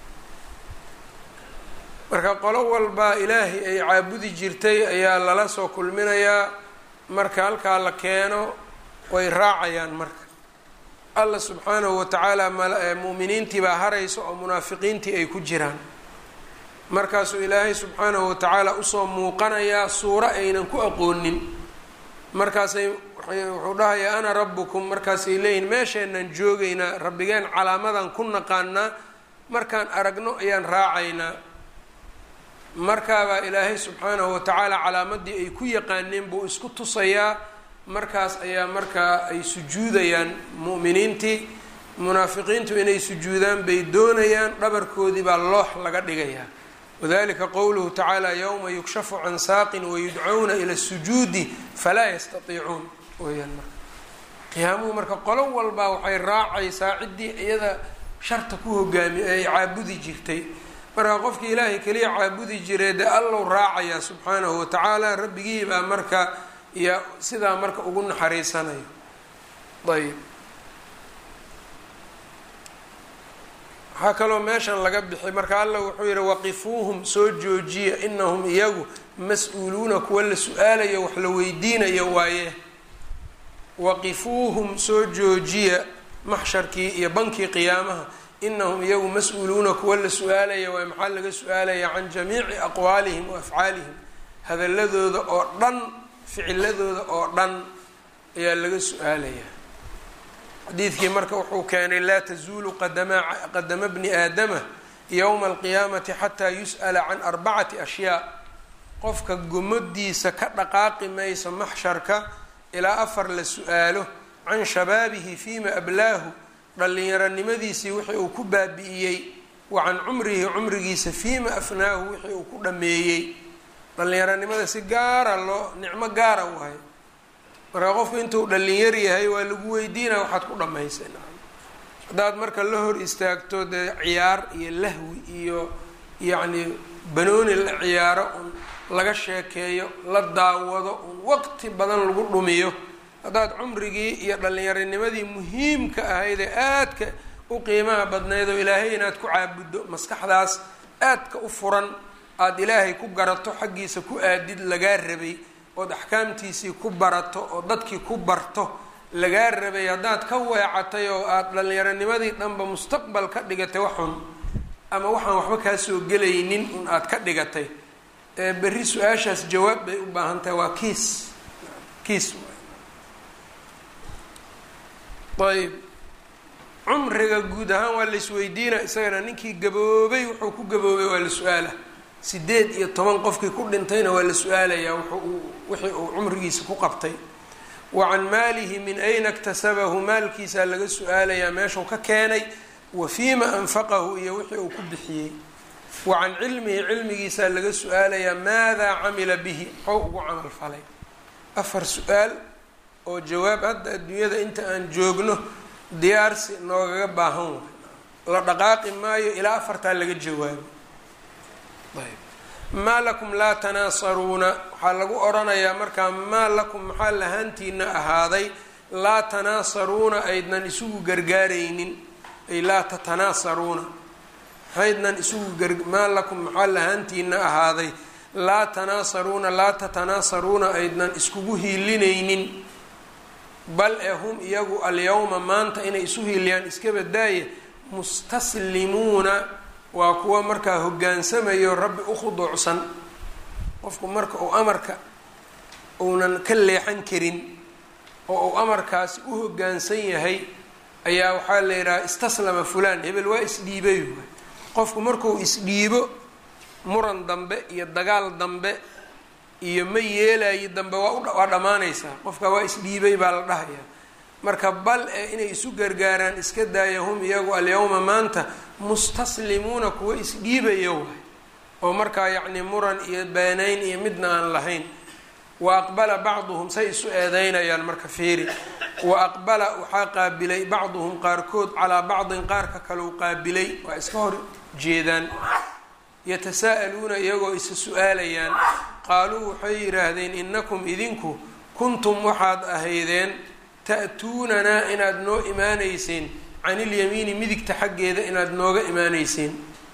S1: marka qolo walbaa ilaahay ay caabudi jirtay ayaa lala soo kulminayaa marka halkaa la keeno way raacayaan marka allah subxaanahu watacaala mu'miniintii baa haraysa oo munaafiqiintii ay ku jiraan markaasuu ilaahay subxaanahu watacaala usoo muuqanayaa suuro aynan ku aqoonin markaasay wuxuu dhahayaa ana rabbukum markaasay leeyihin meesheenaan joogaynaa rabbigeen calaamadan ku naqaanaa markaan aragno ayaan raacaynaa markaabaa ilaahay subxaanahu watacaala calaamadii ay ku yaqaaneen buu isku tusayaa markaas ayaa markaa ay sujuudayaan mu'miniintii munaafiqiintu inay sujuudaan bay doonayaan dhabarkoodii baa loox laga dhigayaa wadalika qowluhu tacaala yowma yukshafu can saaqin wayudcawna ila sujuudi falaa yastatiicuun weyaan marka qiyaamuhu marka qolo walbaa waxay raacaysaa ciddii iyada sharta ku hogaami ay caabudi jirtay marka qofkii ilaahay keliya caabudi jiray dee allow raacayaa subxaanahu watacaala rabbigii baa marka iyo sidaa marka ugu naxariisanayo ayb waxaa kaloo meeshan laga bixi marka alla wuxuu yihi waqifuuhum soo joojiya inahum iyagu mas-uuluuna kuwa la su-aalayo wax la weydiinayo waaye waqifuuhum soo joojiya maxsharkii iyo bankii qiyaamaha inahum iyagu mas-uuluuna kuwa la su-aalaya waay maxaa laga su-aalaya can jamiici aqwaalihim wa afcaalihim hadaladooda oo dhan ficiladooda oo dhan ayaa laga su-aalayaa xadiidkii marka wuxuu keenay laa tazuulu qadama qadama bni aadama yowma alqiyaamati xataa yus'ala can arbacati ashyaa qofka gomadiisa ka dhaqaaqi mayso maxsharka ilaa afar la su-aalo can shabaabihi fiima ablaahu dhallinyaronimadiisii wixii uu ku baabi'iyey wa can cumrihi cumrigiisa fiima afnaahu wixii uu ku dhameeyey dhallinyaronimada si gaara loo nicmo gaara waayo marka qofku intuu dhallinyar yahay waa lagu weydiinaya waxaad ku dhamaysay haddaad marka la hor istaagto dee ciyaar iyo lahwi iyo yacni banooni la ciyaaro un laga sheekeeyo la daawado un waqti badan lagu dhumiyo haddaad cumrigii iyo dhallinyaronimadii muhiimka ahayd ee aadka u qiimaha badnayd oo ilaahay inaad ku caabuddo maskaxdaas aadka u furan aada ilaahay ku garato xaggiisa ku aadid lagaa rabay ood axkaamtiisii ku barato oo dadkii ku barto lagaa rabay haddaad ka weecatay oo aada dhallinyaronimadii dhanba mustaqbal ka dhigatay waxun ama waxaan waxba kaa soo gelaynin un aada ka dhigatay berri su-aashaas jawaab bay u baahan tahay waa kiis kiis ayb cumriga guud ahaan waa la isweydiina isagana ninkii gaboobay wuxuu ku gaboobay waa la su-aala sideed iyo toban qofkii ku dhintayna waa la su-aalayaa wuxuu wixii uu cumrigiisa ku qabtay wa can maalihi min ayna iktasabahu maalkiisaa laga su-aalayaa meeshuu ka keenay wa fiima anfaqahu iyo wixii uu ku bixiyey wa can cilmihi cilmigiisaa laga su-aalayaa maadaa camila bihi muxuu ugu camal falay afar su-aal oo jawaab hadda adduunyada inta aan joogno diyaarsi noogaga baahan waay la dhaqaaqi maayo ilaa afartaa laga jawaabo ayb maa lakum laa tanaasaruuna waxaa lagu odhanayaa markaa maa lakum maxaa lahaantiina ahaaday laa tanaasaruuna aydnan isugu gargaaraynin ay laa tatanaasaruuna maxaydnan isugu gar maa lakum maxaa lahaantiina ahaaday laa tanaasaruuna laa tatanaasaruuna aydnan iskugu hiilinaynin bal ee hum iyagu alyawma maanta inay isu hiiliyaan iska badaaye mustaslimuuna waa kuwa markaa hogaansamayo rabbi u khuduucsan qofku marka uu amarka uunan ka leexan karin oo uu amarkaasi u hoggaansan yahay ayaa waxaa la yidhaha istaslama fulaan hebel waa isdhiibay waay qofku markuu isdhiibo muran dambe iyo dagaal dambe iyo ma yeelayi dambe waa waa dhammaanaysaa qofka waa isdhiibay baa la dhahayaa marka bal ee inay isu gargaaraan iska daaya hum iyagu alyawma maanta mustaslimuuna kuwa isdhiibaya waay oo markaa yacni muran iyo beenayn iyo midna aan lahayn wa aqbala bacduhum say isu eedeynayaan marka fiiri wa aqbala waxaa qaabilay bacduhum qaarkood calaa bacdin qaarka kaleu qaabilay waa iska hor jeedaan yatasaa'aluuna iyagoo isa su-aalayaan qaaluu waxay yidhaahdeen innakum idinku kuntum waxaad ahaydeen ta'tuunanaa inaad noo imaanayseen can ilyamiini midigta xaggeeda inaad nooga imaanayseen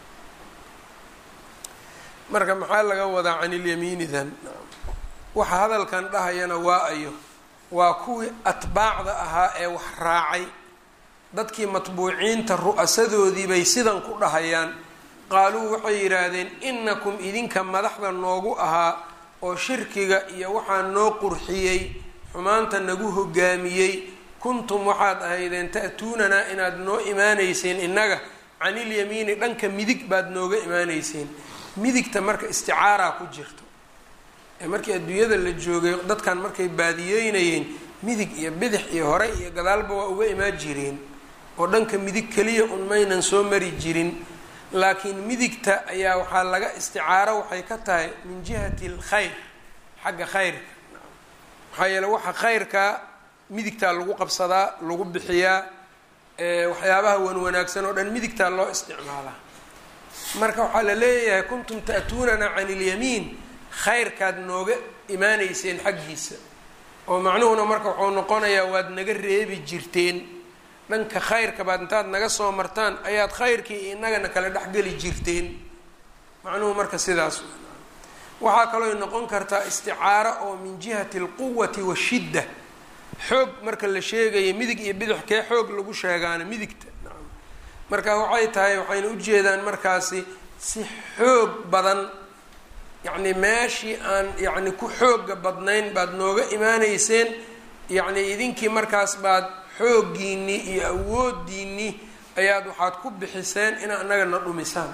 S1: marka maxaa laga wadaa can ilyamiinidan waxa hadalkan dhahayana waa ayo waa kuwii atbaacda ahaa ee wax raacay dadkii matbuuciinta ru'asadoodii bay sidan ku dhahayaan qaaluu waxay yidhaahdeen inakum idinka madaxda noogu ahaa oo shirkiga iyo waxaa noo qurxiyey xumaanta nagu hogaamiyey kuntum waxaad ahaydeen ta'tuunanaa inaad noo imaanayseen innaga canilyamiini dhanka midig baad nooga imaanayseen midigta marka isticaaraa ku jirto ee markii adduunyada la joogay dadkan markay baadiyeynayeen midig iyo bidix iyo hore iyo gadaalba waa uga imaan jireen oo dhanka midig keliya un maynan soo mari jirin laakiin midigta ayaa waxaa laga isticaaro waxay ka tahay min jihati alkhayr xagga khayrka maxaa yeele waxa khayrkaa midigtaa lagu qabsadaa lagu bixiyaa waxyaabaha wan wanaagsan oo dhan midigtaa loo isticmaalaa marka waxaa la leeyahay kuntum ta'tuunanaa can ilyamiin khayrkaad nooga imaanayseen xaggiisa oo macnuhuna marka waxuu noqonayaa waad naga reebi jirteen dhanka khayrka baad intaad naga soo martaan ayaad khayrkii inagana kala dhexgeli jirteen macnuhu marka sidaas waxaa kalooy noqon kartaa isticaaro oo min jihati alquwati washidda xoog marka la sheegaya midig iyo bidix kee xoog lagu sheegaana midigta marka waxay tahay waxayna ujeedaan markaasi si xoog badan yacni meeshii aan yacni ku xooga badnayn baad nooga imaanayseen yacni idinkii markaas baad xooggiinii iyo awoodiinii ayaad waxaad ku bixiseen ina anagana dhumisaan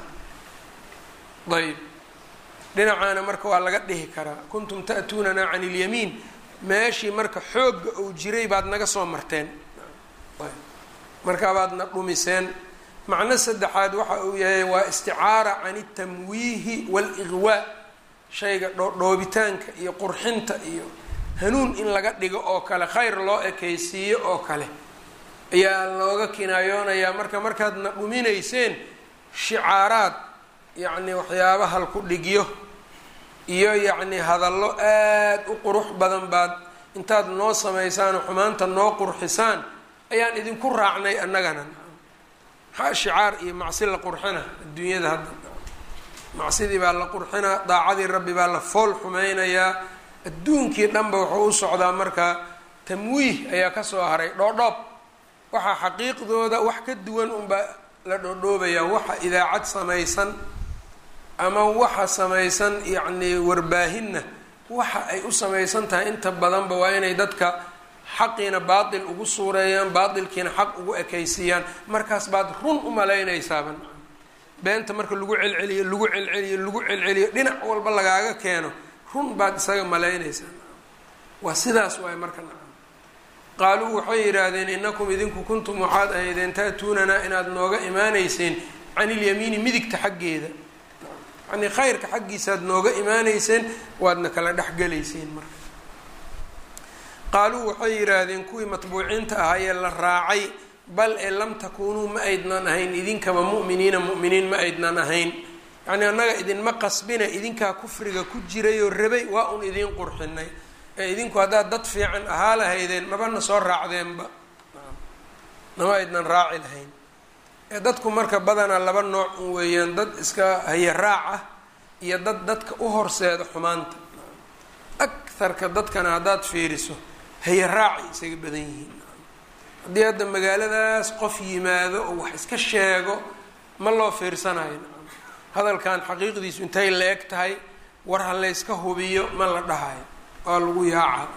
S1: ayb dhinacaana marka waa laga dhihi karaa kuntum ta'tuunanaa can ilyamiin meeshii marka xoogga uu jiray baad naga soo marteen ayb markaa baadna dhumiseen macno saddexaad waxa uu yahay waa isticaara can altamwiihi waaliqwaa shayga dhoobitaanka iyo qurxinta iyo hanuun in laga dhigo oo kale khayr loo ekaysiiyo oo kale ayaa looga kinaayoonayaa marka markaadna dhuminayseen shicaaraad yacni waxyaaba halku dhigyo iyo yacni hadallo aada u qurux badan baad intaad noo samaysaan xumaanta noo qurxisaan ayaan idinku raacnay annagana maxaa shicaar iyo macsi la qurxina adduunyada hadda macsidii baa la qurxinaa daacadii rabbi baa la fool xumeynayaa adduunkii dhanba wuxuu u socdaa marka tamwiih ayaa kasoo haray dhoodhoob waxaa xaqiiqdooda wax ka duwan unbaa la dhoodhoobayaa waxa idaacad samaysan ama waxa samaysan yacni warbaahinna waxa ay u samaysan tahay inta badanba waa inay dadka xaqiina baatil ugu suureeyaan baatilkiina xaq ugu ekaysiiyaan markaas baad run u malaynaysaaba beenta marka lagu celceliyo lagu celceliyo lagu celceliyo dhinac walba lagaaga keeno run baad isaga malaynaysaa waa sidaas waay marka nacam qaaluu waxay yidhaahdeen inakum idinku kuntum waxaad ahaydeen ta'tuunanaa inaad nooga imaanayseen can ilyamiini midigta xaggeeda yacnii khayrka xaggiisaaad nooga imaanayseen waadna kala dhexgelayseen marka qaaluu waxay yidhaahdeen kuwii matbuuciinta ahaa ee la raacay bal ee lam takuunuu ma aydnan ahayn idinkaba mu'miniina mu'miniin ma aydnan ahayn yacnii annaga idinma qasbina idinkaa kufriga ku jirayoo rabay waa un idiin qurxinay ee idinku haddaad dad fiican ahaa lahaydeen mabana soo raacdeenba nama aydnan raaci lahayn ee dadku marka badanaa laba nooc un weeyaan dad iska haya raac ah iyo dad dadka u horseeda xumaanta akarka dadkana haddaad fiiriso haya raacay isaga badan yihiin haddii hadda magaaladaas qof yimaado oo wax iska sheego ma loo fiirsanayo hadalkan xaqiiqdiisu intay la eg tahay war ha layska hubiyo ma la dhahayo waa lagu yaaca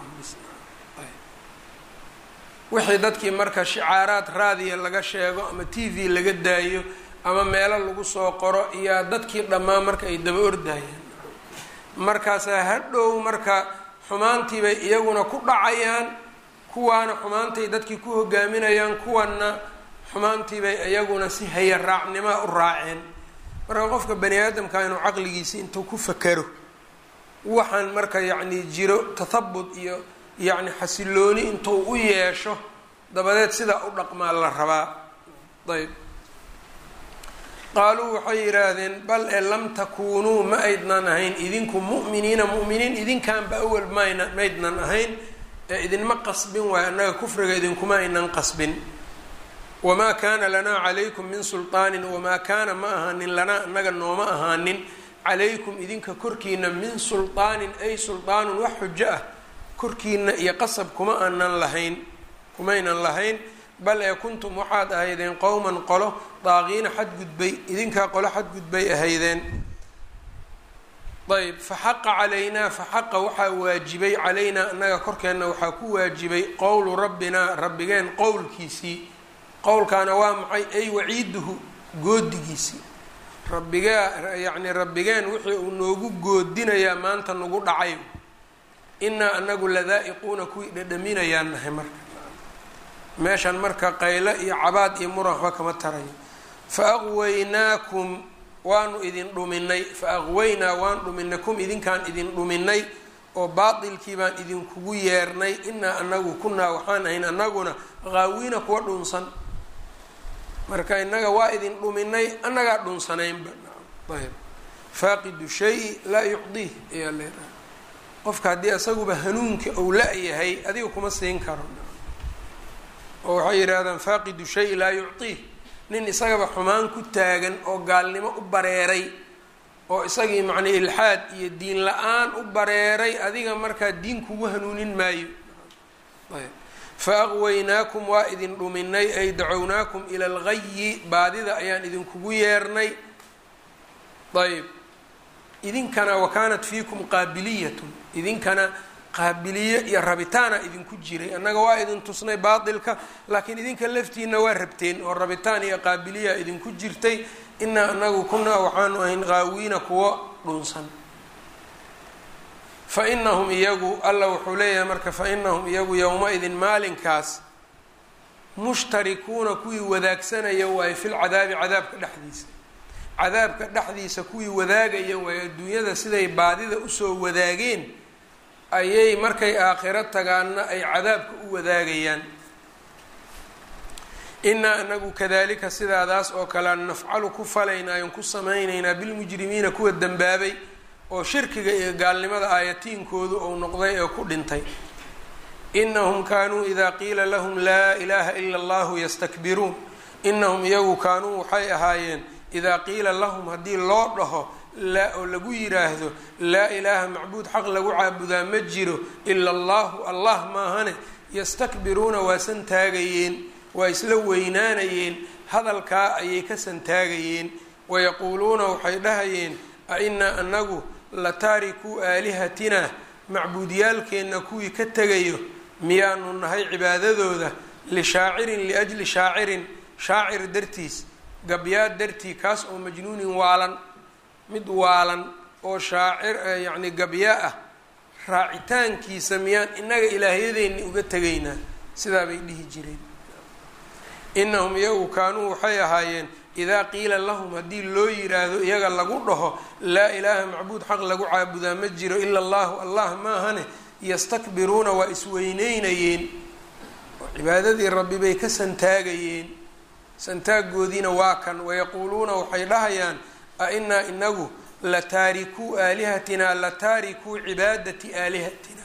S1: wixii dadkii marka shicaaraad raadiya laga sheego ama t v laga daayo ama meelo lagu soo qoro iyo dadkii dhammaan marka ay daba ordayaan markaasaa hadhow marka xumaantii bay iyaguna ku dhacayaan kuwaana xumaantay dadkii ku hogaaminayaan kuwanna xumaantii bay iyaguna si haya raacnimaa u raaceen marka qofka bani aadamka inuu caqligiisi intuu ku fakero waxaan marka yacni jiro tathabut iyo yacni xasilooni intuu u yeesho dabadeed sidaa u dhaqmaa la rabaa ayb qaaluu waxay yidhaahdeen bal ee lam takuunuu ma aydnan ahayn idinku mu'miniina mu'miniin idinkaanba awal mayna maydnan ahayn ee idinma qasbin waayo annaga kufriga idinkuma aynan qasbin wamaa kaana lanaa calaykum min sulطaanin wamaa kaana ma ahaanin lanaa annaga nooma ahaanin calaykum idinka korkiina min sulطaanin ay sulطaanun wax xujo ah korkiina iyo qasab kuma aanan lahayn kumaynan lahayn bal ee kuntum waxaad ahaydeen qowman qolo daaqiina xadgudbay idinkaa qolo xadgudbay ahaydeen ayb faxaqa calaynaa faxaqa waxaa waajibay calaynaa annaga korkeenna waxaa ku waajibay qowlu rabbinaa rabbigeen qowlkiisii qowlkaana waa maxay ay waciiduhu goodigiisii rabbigaa yacni rabbigeen wixii uu noogu goodinayaa maanta nagu dhacay inaa anagu ladaa'iquuna kuwii dhadhaminayaan nahay marka meeshan marka qayle iyo cabaad iyo muran waxba kama tarayo fa aqwaynaakum waanu idin dhuminay fa aqwaynaa waan dhuminay kum idinkaan idin dhuminay oo baatilkii baan idinkugu yeernay inaa anagu kunaa waxaan ahayn anaguna qaawiina kuwa dhunsan marka inaga waa idin dhuminay annagaa dhunsanaynba ayb faaqidu shay laa yucdiih ayaa leedahay qofka haddii isaguba hanuunka ou la-yahay adiga kuma siin karo oo waxay yidhaahdaan faaqidu shay laa yucdiih nin isagaba xumaan ku taagan oo gaalnimo u bareeray oo isagii macnaa ilxaad iyo diin la-aan u bareeray adiga markaa diin kugu hanuunin maayo ayb fa aqwaynaakum waa idin dhuminay ay dacownaakum ila algayi baadida ayaan idinkugu yeernay ayb idinkana wa kaanat fiikum qaabiliyatun idinkana qaabiliye iyo rabitaana idinku jiray annaga waa idin tusnay baatilka laakiin idinka laftiina waa rabteen oo rabitaan iyo qaabiliya idinku jirtay inaa anagu kunaa waxaanu ahayn qaawiina kuwo dhunsan fa inahum iyagu alla wuxuu leeyahay marka fa inahum iyagu yowma-idin maalinkaas mushtarikuuna kuwii wadaagsanaya waayo filcadaabi cadaabka dhexdiisa cadaabka dhexdiisa kuwii wadaagaya waayo adduunyada siday baadida usoo wadaageen ayay markay aakhiro tagaanna ay cadaabka u wadaagayaan inaa anagu kadalika sidaadaas oo kale nafcalu ku falaynayon ku samaynaynaa bilmujrimiina kuwa dembaabay oo shirkiga iyo gaalnimada aayatiinkoodu ou noqday ee ku dhintay inahum kaanuu idaa qiila lahum laa ilaaha ila allahu yastakbiruun inahum iyagu kaanuu waxay ahaayeen idaa qiila lahum haddii loo dhaho laa oo lagu yiraahdo laa ilaaha macbuud xaq lagu caabudaa ma jiro ila allahu allah maahane yastakbiruuna waa santaagayeen waa isla weynaanayeen hadalkaa ayay ka santaagayeen wayaquuluuna waxay dhahayeen a inaa anagu la taarikuu aalihatina macbuudyaalkeenna kuwii ka tegayo miyaanu nahay cibaadadooda lishaacirin liajli shaacirin shaacir dartiis gabyaad dartii kaas oo majnuunin waalan mid waalan oo shaacir yacni gabyaa ah raacitaankiisa miyaan innaga ilaahyadeeni uga tegaynaa sidaa bay dhihi jireen inahum iyagu kaanuu waxay ahaayeen idaa qiila lahum haddii loo yiraahdo iyaga lagu dhaho laa ilaaha macbuud xaq lagu caabudaa ma jiro ila allahu allah maahane yastakbiruuna waa isweyneynayeen oo cibaadadii rabbi bay ka santaagayeen santaagoodiina waa kan wayaquuluuna waxay dhahayaan a inaa inagu la taarikuu aalihatina la taarikuu cibaadati aalihatina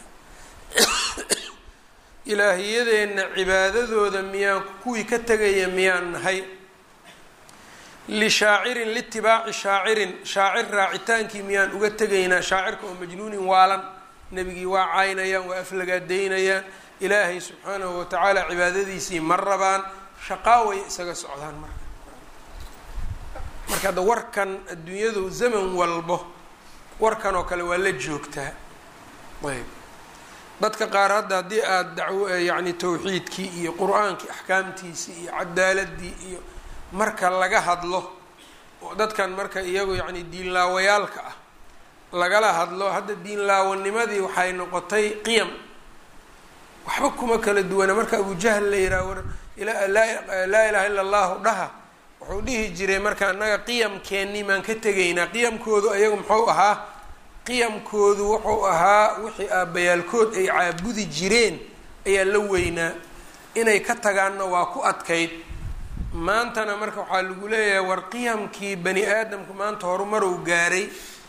S1: ilaahiyadeenna cibaadadooda miyaan kuwii ka tegaya miyaan nahay lishaacirin litibaaci shaacirin shaacir raacitaankii miyaan uga tegaynaa shaacirka oo majnuunin waalan nebigii waa caynayaan waa aflagaadaynayaan ilaahay subxaanahu watacaala cibaadadiisii ma rabaan shaqaaway isaga socdaan marka marka hadda warkan adduunyadu zaman walbo warkan oo kale waa la joogtaa ayb dadka qaar hadda haddii aada dacwo yacni tawxiidkii iyo qur-aankii axkaamtiisii iyo cadaaladii iyo marka laga hadlo oo dadkan marka iyagu yacni diinlaawayaalka ah lagala hadlo hadda diinlaawanimadii waxay noqotay qiyam waxba kuma kala duwana marka abujahl la yihaaha war laa ilaha illa allahu dhaha wuxuu dhihi jiray marka annaga qiyamkeennii maan ka tegaynaa qiyamkoodu ayagu muxuu ahaa qiyamkoodu wuxuu ahaa wixii aabbayaalkood ay caabudi jireen ayaa la weynaa inay ka tagaanna waa ku adkayd maantana marka waxaa lagu leeyahay war qiyamkii bani aadamku maanta horumarow gaaray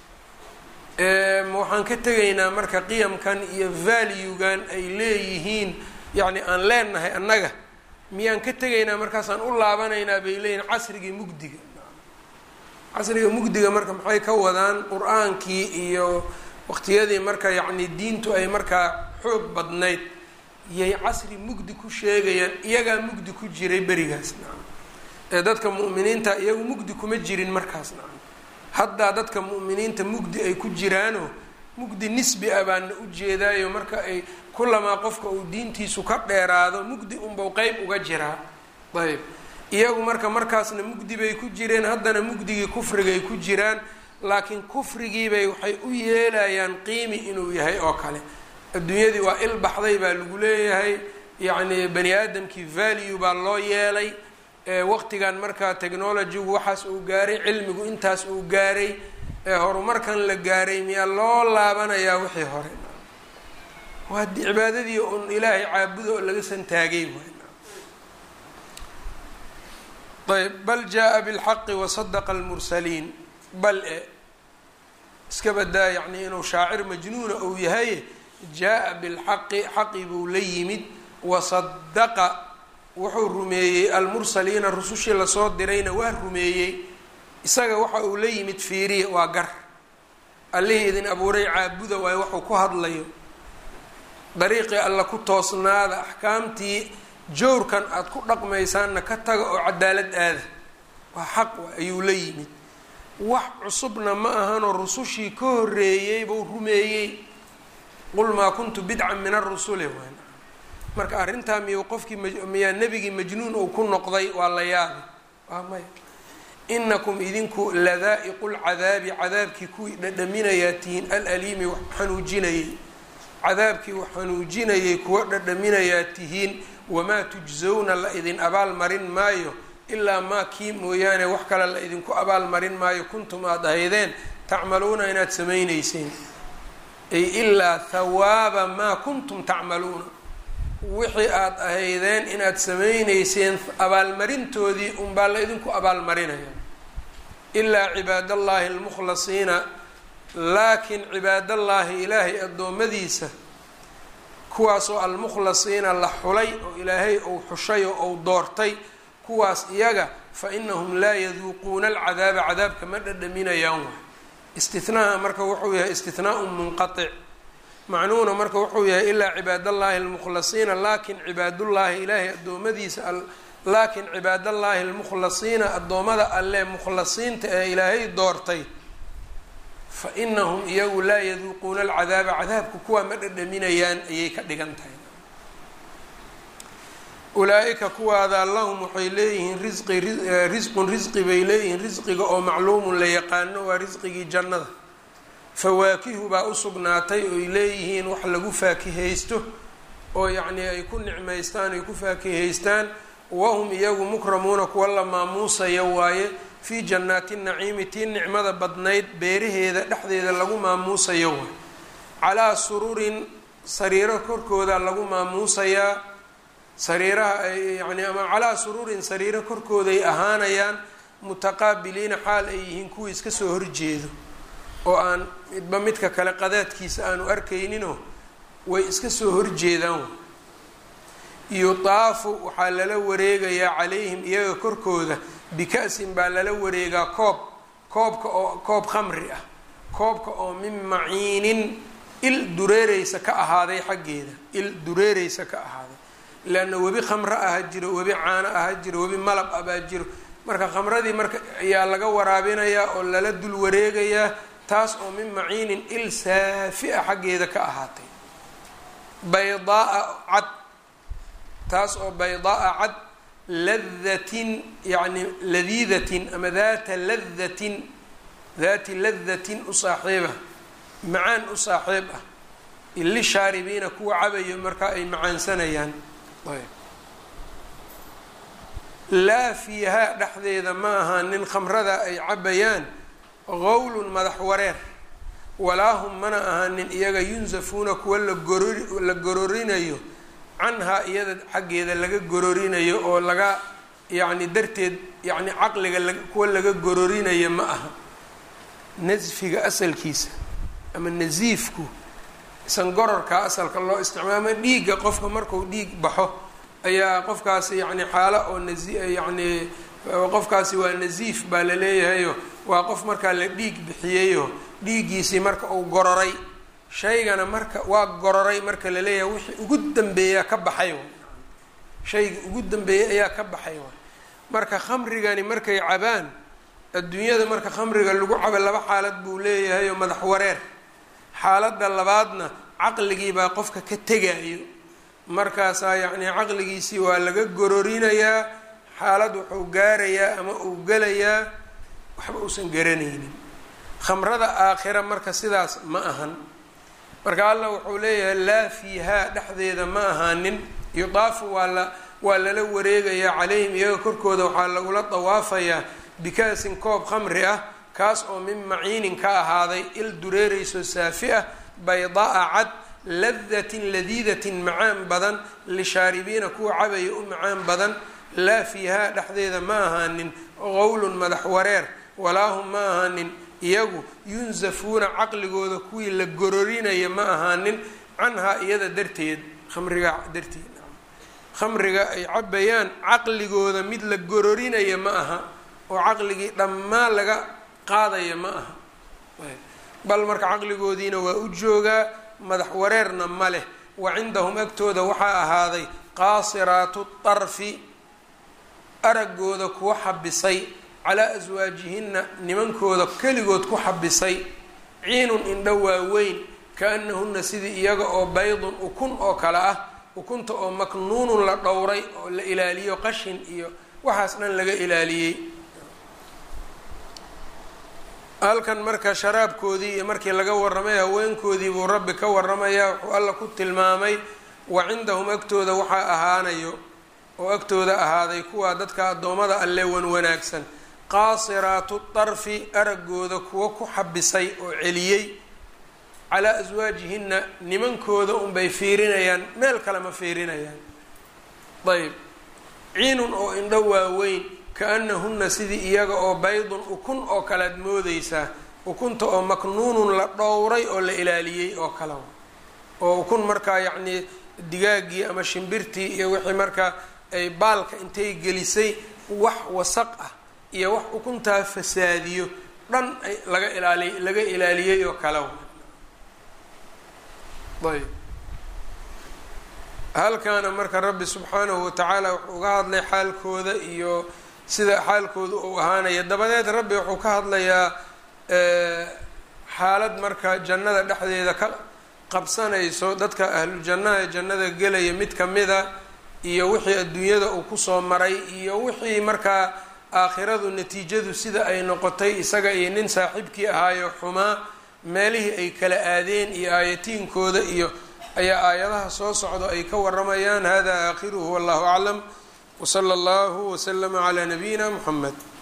S1: ma waxaan ka tegaynaa marka qiyamkan iyo valuegan ay leeyihiin yacni aan leenahay annaga miyaan ka tegaynaa markaasaan u laabanaynaa bay leeyihin casrigii mugdiga casriga mugdiga marka maxay ka wadaan qur-aankii iyo waqtiyadii marka yacni diintu ay markaa xoog badnayd yay casri mugdi ku sheegayaan iyagaa mugdi ku jiray berigaas nacam ee dadka mu'miniinta iyagu mugdi kuma jirin markaas nacam haddaa dadka mu'miniinta mugdi ay ku jiraano mugdi nisbi ah baana ujeedaayo marka ay kulamaa qofka uu diintiisu ka dheeraado mugdi unbau qeyb uga jiraa ayb iyagu marka markaasna mugdi bay ku jireen haddana mugdigii kufrigay ku jiraan laakiin kufrigiibay waxay u yeelayaan qiimi inuu yahay oo kale adduunyadii waa il baxday baa lagu leeyahay yacni bani aadamkii value baa loo yeelay waqtigan markaa technologygu waxaas uu gaaray cilmigu intaas uu gaaray horumarkan la gaaray miyaa loo laabanayaa wixii hore waa cibaadadii un ilaahay caabuda oo laga santaagay ayb bal jaa bilxaqi wasadaqa almursaliin bal e iska badaa yacni inuu shaacir majnuuna uu yahay jaa bilxaqi xaqi buu la yimid wasadaqa wuxuu rumeeyey almursaliina rusushii lasoo dirayna waa rumeeyey isaga waxa uu la yimid fiiriya waa gar allihii idin abuuray caabuda waayo waxuu ku hadlayo dariiqii alla ku toosnaada axkaamtii jowrkan aada ku dhaqmaysaanna ka taga oo cadaalad aada waa xaq ayuu la yimid wax cusubna ma ahanoo rusushii ka horreeyey buu rumeeyey qul maa kuntu bidcan min arusuli waan marka arrintaa miyuu qofkii miyaa nebigii majnuun uu ku noqday waa la yaabay waa maya inakum idinku ladaa'iqu lcadaabi cadaabkii kuwii dhadhaminayaa tihiin alaliimi wax xanuujinayay cadaabkii wax xanuujinayay kuwa dhadhaminayaa tihiin wamaa tujsawna la idin abaal marin maayo ilaa maa kii mooyaane wax kale la idinku abaal marin maayo kuntum aada ahaydeen tacmaluuna inaad samaynayseen ay ilaa hawaaba maa kuntum tacmaluuna wixii aada ahaydeen inaad samaynayseen abaalmarintoodii unbaa la idinku abaalmarinaya ilaa cibaadallaahi almukhlasiina laakiin cibaadallaahi ilaahay addoommadiisa kuwaasoo almukhlasiina la xulay oo ilaahay ou xushay oo ou doortay kuwaas iyaga fa inahum laa yaduuquuna alcadaaba cadaabka ma dhadhaminayaan waay istinaha marka wuxuu yahay istinaau munqatic macnuhuna marka wuxuu yahay ilaa cibaadallaahi almukhlasiina laakin cibaadullaahi ilaahay addoommadiisa laakin cibaadallaahi almukhlasiina addoommada alle mukhlasiinta ee ilaahay doortay fa inahum iyagu laa yaduuquuna alcadaaba cadaabka kuwaa ma dhadhaminayaan ayay ka dhigan tahay ulaa-ika kuwaada lahum waxay leeyihiin risqi risqun risqi bay leeyihiin risqiga oo macluumun la yaqaano waa risqigii jannada fawaakihu baa u sugnaatay oy leeyihiin wax lagu faakihaysto oo yacnii ay ku nicmaystaan ay ku faakihaystaan wahum iyagu mukramuuna kuwa la maamuusaya waaye fii jannaati naciimi tii nicmada badnayd beeraheeda dhexdeeda lagu maamuusayo waay calaa sururin sariiro korkooda lagu maamuusayaa sariiraha ay yani ama calaa sururin sariiro korkooday ahaanayaan mutaqaabiliina xaal ay yihiin kuwii iska soo horjeedo oo aan midba midka kale qadaadkiisa aanu arkayninoo way iska soo horjeedaan yutaafu waxaa lala wareegayaa calayhim iyaga korkooda bika-sin baa lala wareegaa koob koobka oo koob khamri ah koobka oo min maciinin il dureereysa ka ahaaday xaggeeda il dureereysa ka ahaaday leanna webi khamro aha jiro webi caano aha jiro webi malab ah baa jiro marka khamradii marka ayaa laga waraabinayaa oo lala dul wareegayaa taas oo min maciinin il saafi a xaggeeda ka ahaatay baydaaa cad taas oo baydaaa cad ladatin yacni ladiidatin ama daata ladatin daati ladatin u saaxiiba macaan u saaxiib ah ili shaaribiina kuwa cabayo markaa ay macaansanayaan laa fiihaa dhexdeeda ma aha nin khamrada ay cabayaan qowlun madax wareer walaa hum mana ahaanin iyaga yunsafuuna kuwa lagorori la gororinayo canhaa iyada xaggeeda laga gororinayo oo laga yacni darteed yacni caqliga la kuwa laga gororinayo ma aha nasfiga asalkiisa ama nasiifku sangororka asalka loo isticmaama dhiigga qofka marku dhiig baxo ayaa qofkaasi yacni xaalo oo nasi yacni qofkaasi waa nasiif baa la leeyahayo waa qof markaa la dhiig bixiyeyo dhiiggiisii marka uu gororay shaygana marka waa gororay marka la leeyahay wixii ugu dambeeyaa ka baxay waay shaygii ugu dambeeyay ayaa ka baxay waay marka khamrigani markay cabaan adduunyada marka khamriga lagu cabo laba xaalad buu leeyahay oo madax wareer xaaladda labaadna caqligii baa qofka ka tegayo markaasaa yacnii caqligiisii waa laga gororinayaa xaalad wuxuu gaarayaa ama uu gelayaa waxba uusan garanaynin khamrada aakhira marka sidaas ma ahan marka allah wuxuu leeyahay laa fiihaa dhexdeeda ma ahaanin yudaafu waa la waa lala wareegayaa calayhim iyaga korkooda waxaa lagula dawaafayaa bikaasin koob khamri ah kaas oo min maciinin ka ahaaday il dureereyso saafi ah baydaa cad ladatin ladiidatin macaan badan lishaaribiina kuwa cabaya u macaan badan laa fiihaa dhexdeeda ma ahaanin qowlun madax wareer walaa hum ma ahaanin iyagu yunsafuuna caqligooda kuwii la gororinaya ma ahaanin canhaa iyada darteed khamriga darteed khamriga ay cabayaan caqligooda mid la gororinaya ma aha oo caqligii dhammaan laga qaadaya ma aha bal marka caqligoodiina waa u joogaa madax wareerna ma leh wa cindahum agtooda waxaa ahaaday qaasiraatu tarfi araggooda kuwa xabisay calaa aswaajihinna nimankooda keligood ku xabisay ciinun indho waaweyn ka-annahunna sidii iyaga oo baydun ukun oo kale ah ukunta oo maknuunun la dhowray oo la ilaaliyo qashin iyo waxaas dhan laga ilaaliyey halkan marka sharaabkoodii iyo markii laga warramay haweenkoodii buu rabbi ka warramayaa wuxuu alla ku tilmaamay wa cindahum agtooda waxaa ahaanayo oo agtooda ahaaday kuwaa dadka addoommada alle wan wanaagsan qaasiraatu darfi araggooda kuwa ku xabisay oo celiyey calaa aswaajihinna nimankooda unbay fiirinayaan meel kale ma fiirinayaan ayb ciinun oo indho waaweyn ka-annahunna sidii iyaga oo baydun ukun oo kalead moodeysaa ukunta oo maknuunun la dhowray oo la ilaaliyey oo kale oo ukun markaa yacnii digaaggii ama shimbirtii iyo wixii markaa ay baalka intay gelisay wax wasaq ah iyo wax ukuntaa fasaadiyo dhan laga ilaaliy laga ilaaliyey oo kale ayb halkaana marka rabbi subxaanahu watacaala wuxuu uga hadlay xaalkooda iyo sida xaalkooda uu ahaanaya dabadeed rabbi wuxuu ka hadlayaa xaalad marka jannada dhexdeeda ka qabsanayso dadka ahlu jannaha ee jannada gelaya mid kamida iyo wixii adduunyada uu kusoo maray iyo wixii markaa aakhiradu natiijadu sida ay noqotay isaga iyo nin saaxiibkii ahaayo xumaa meelihii ay kala aadeen iyo aayatiinkooda iyo ayaa aayadaha soo socdo ay ka waramayaan hada aakhiruhu wallahu aclam wsala allahu waslama calaa nabiyina muxamed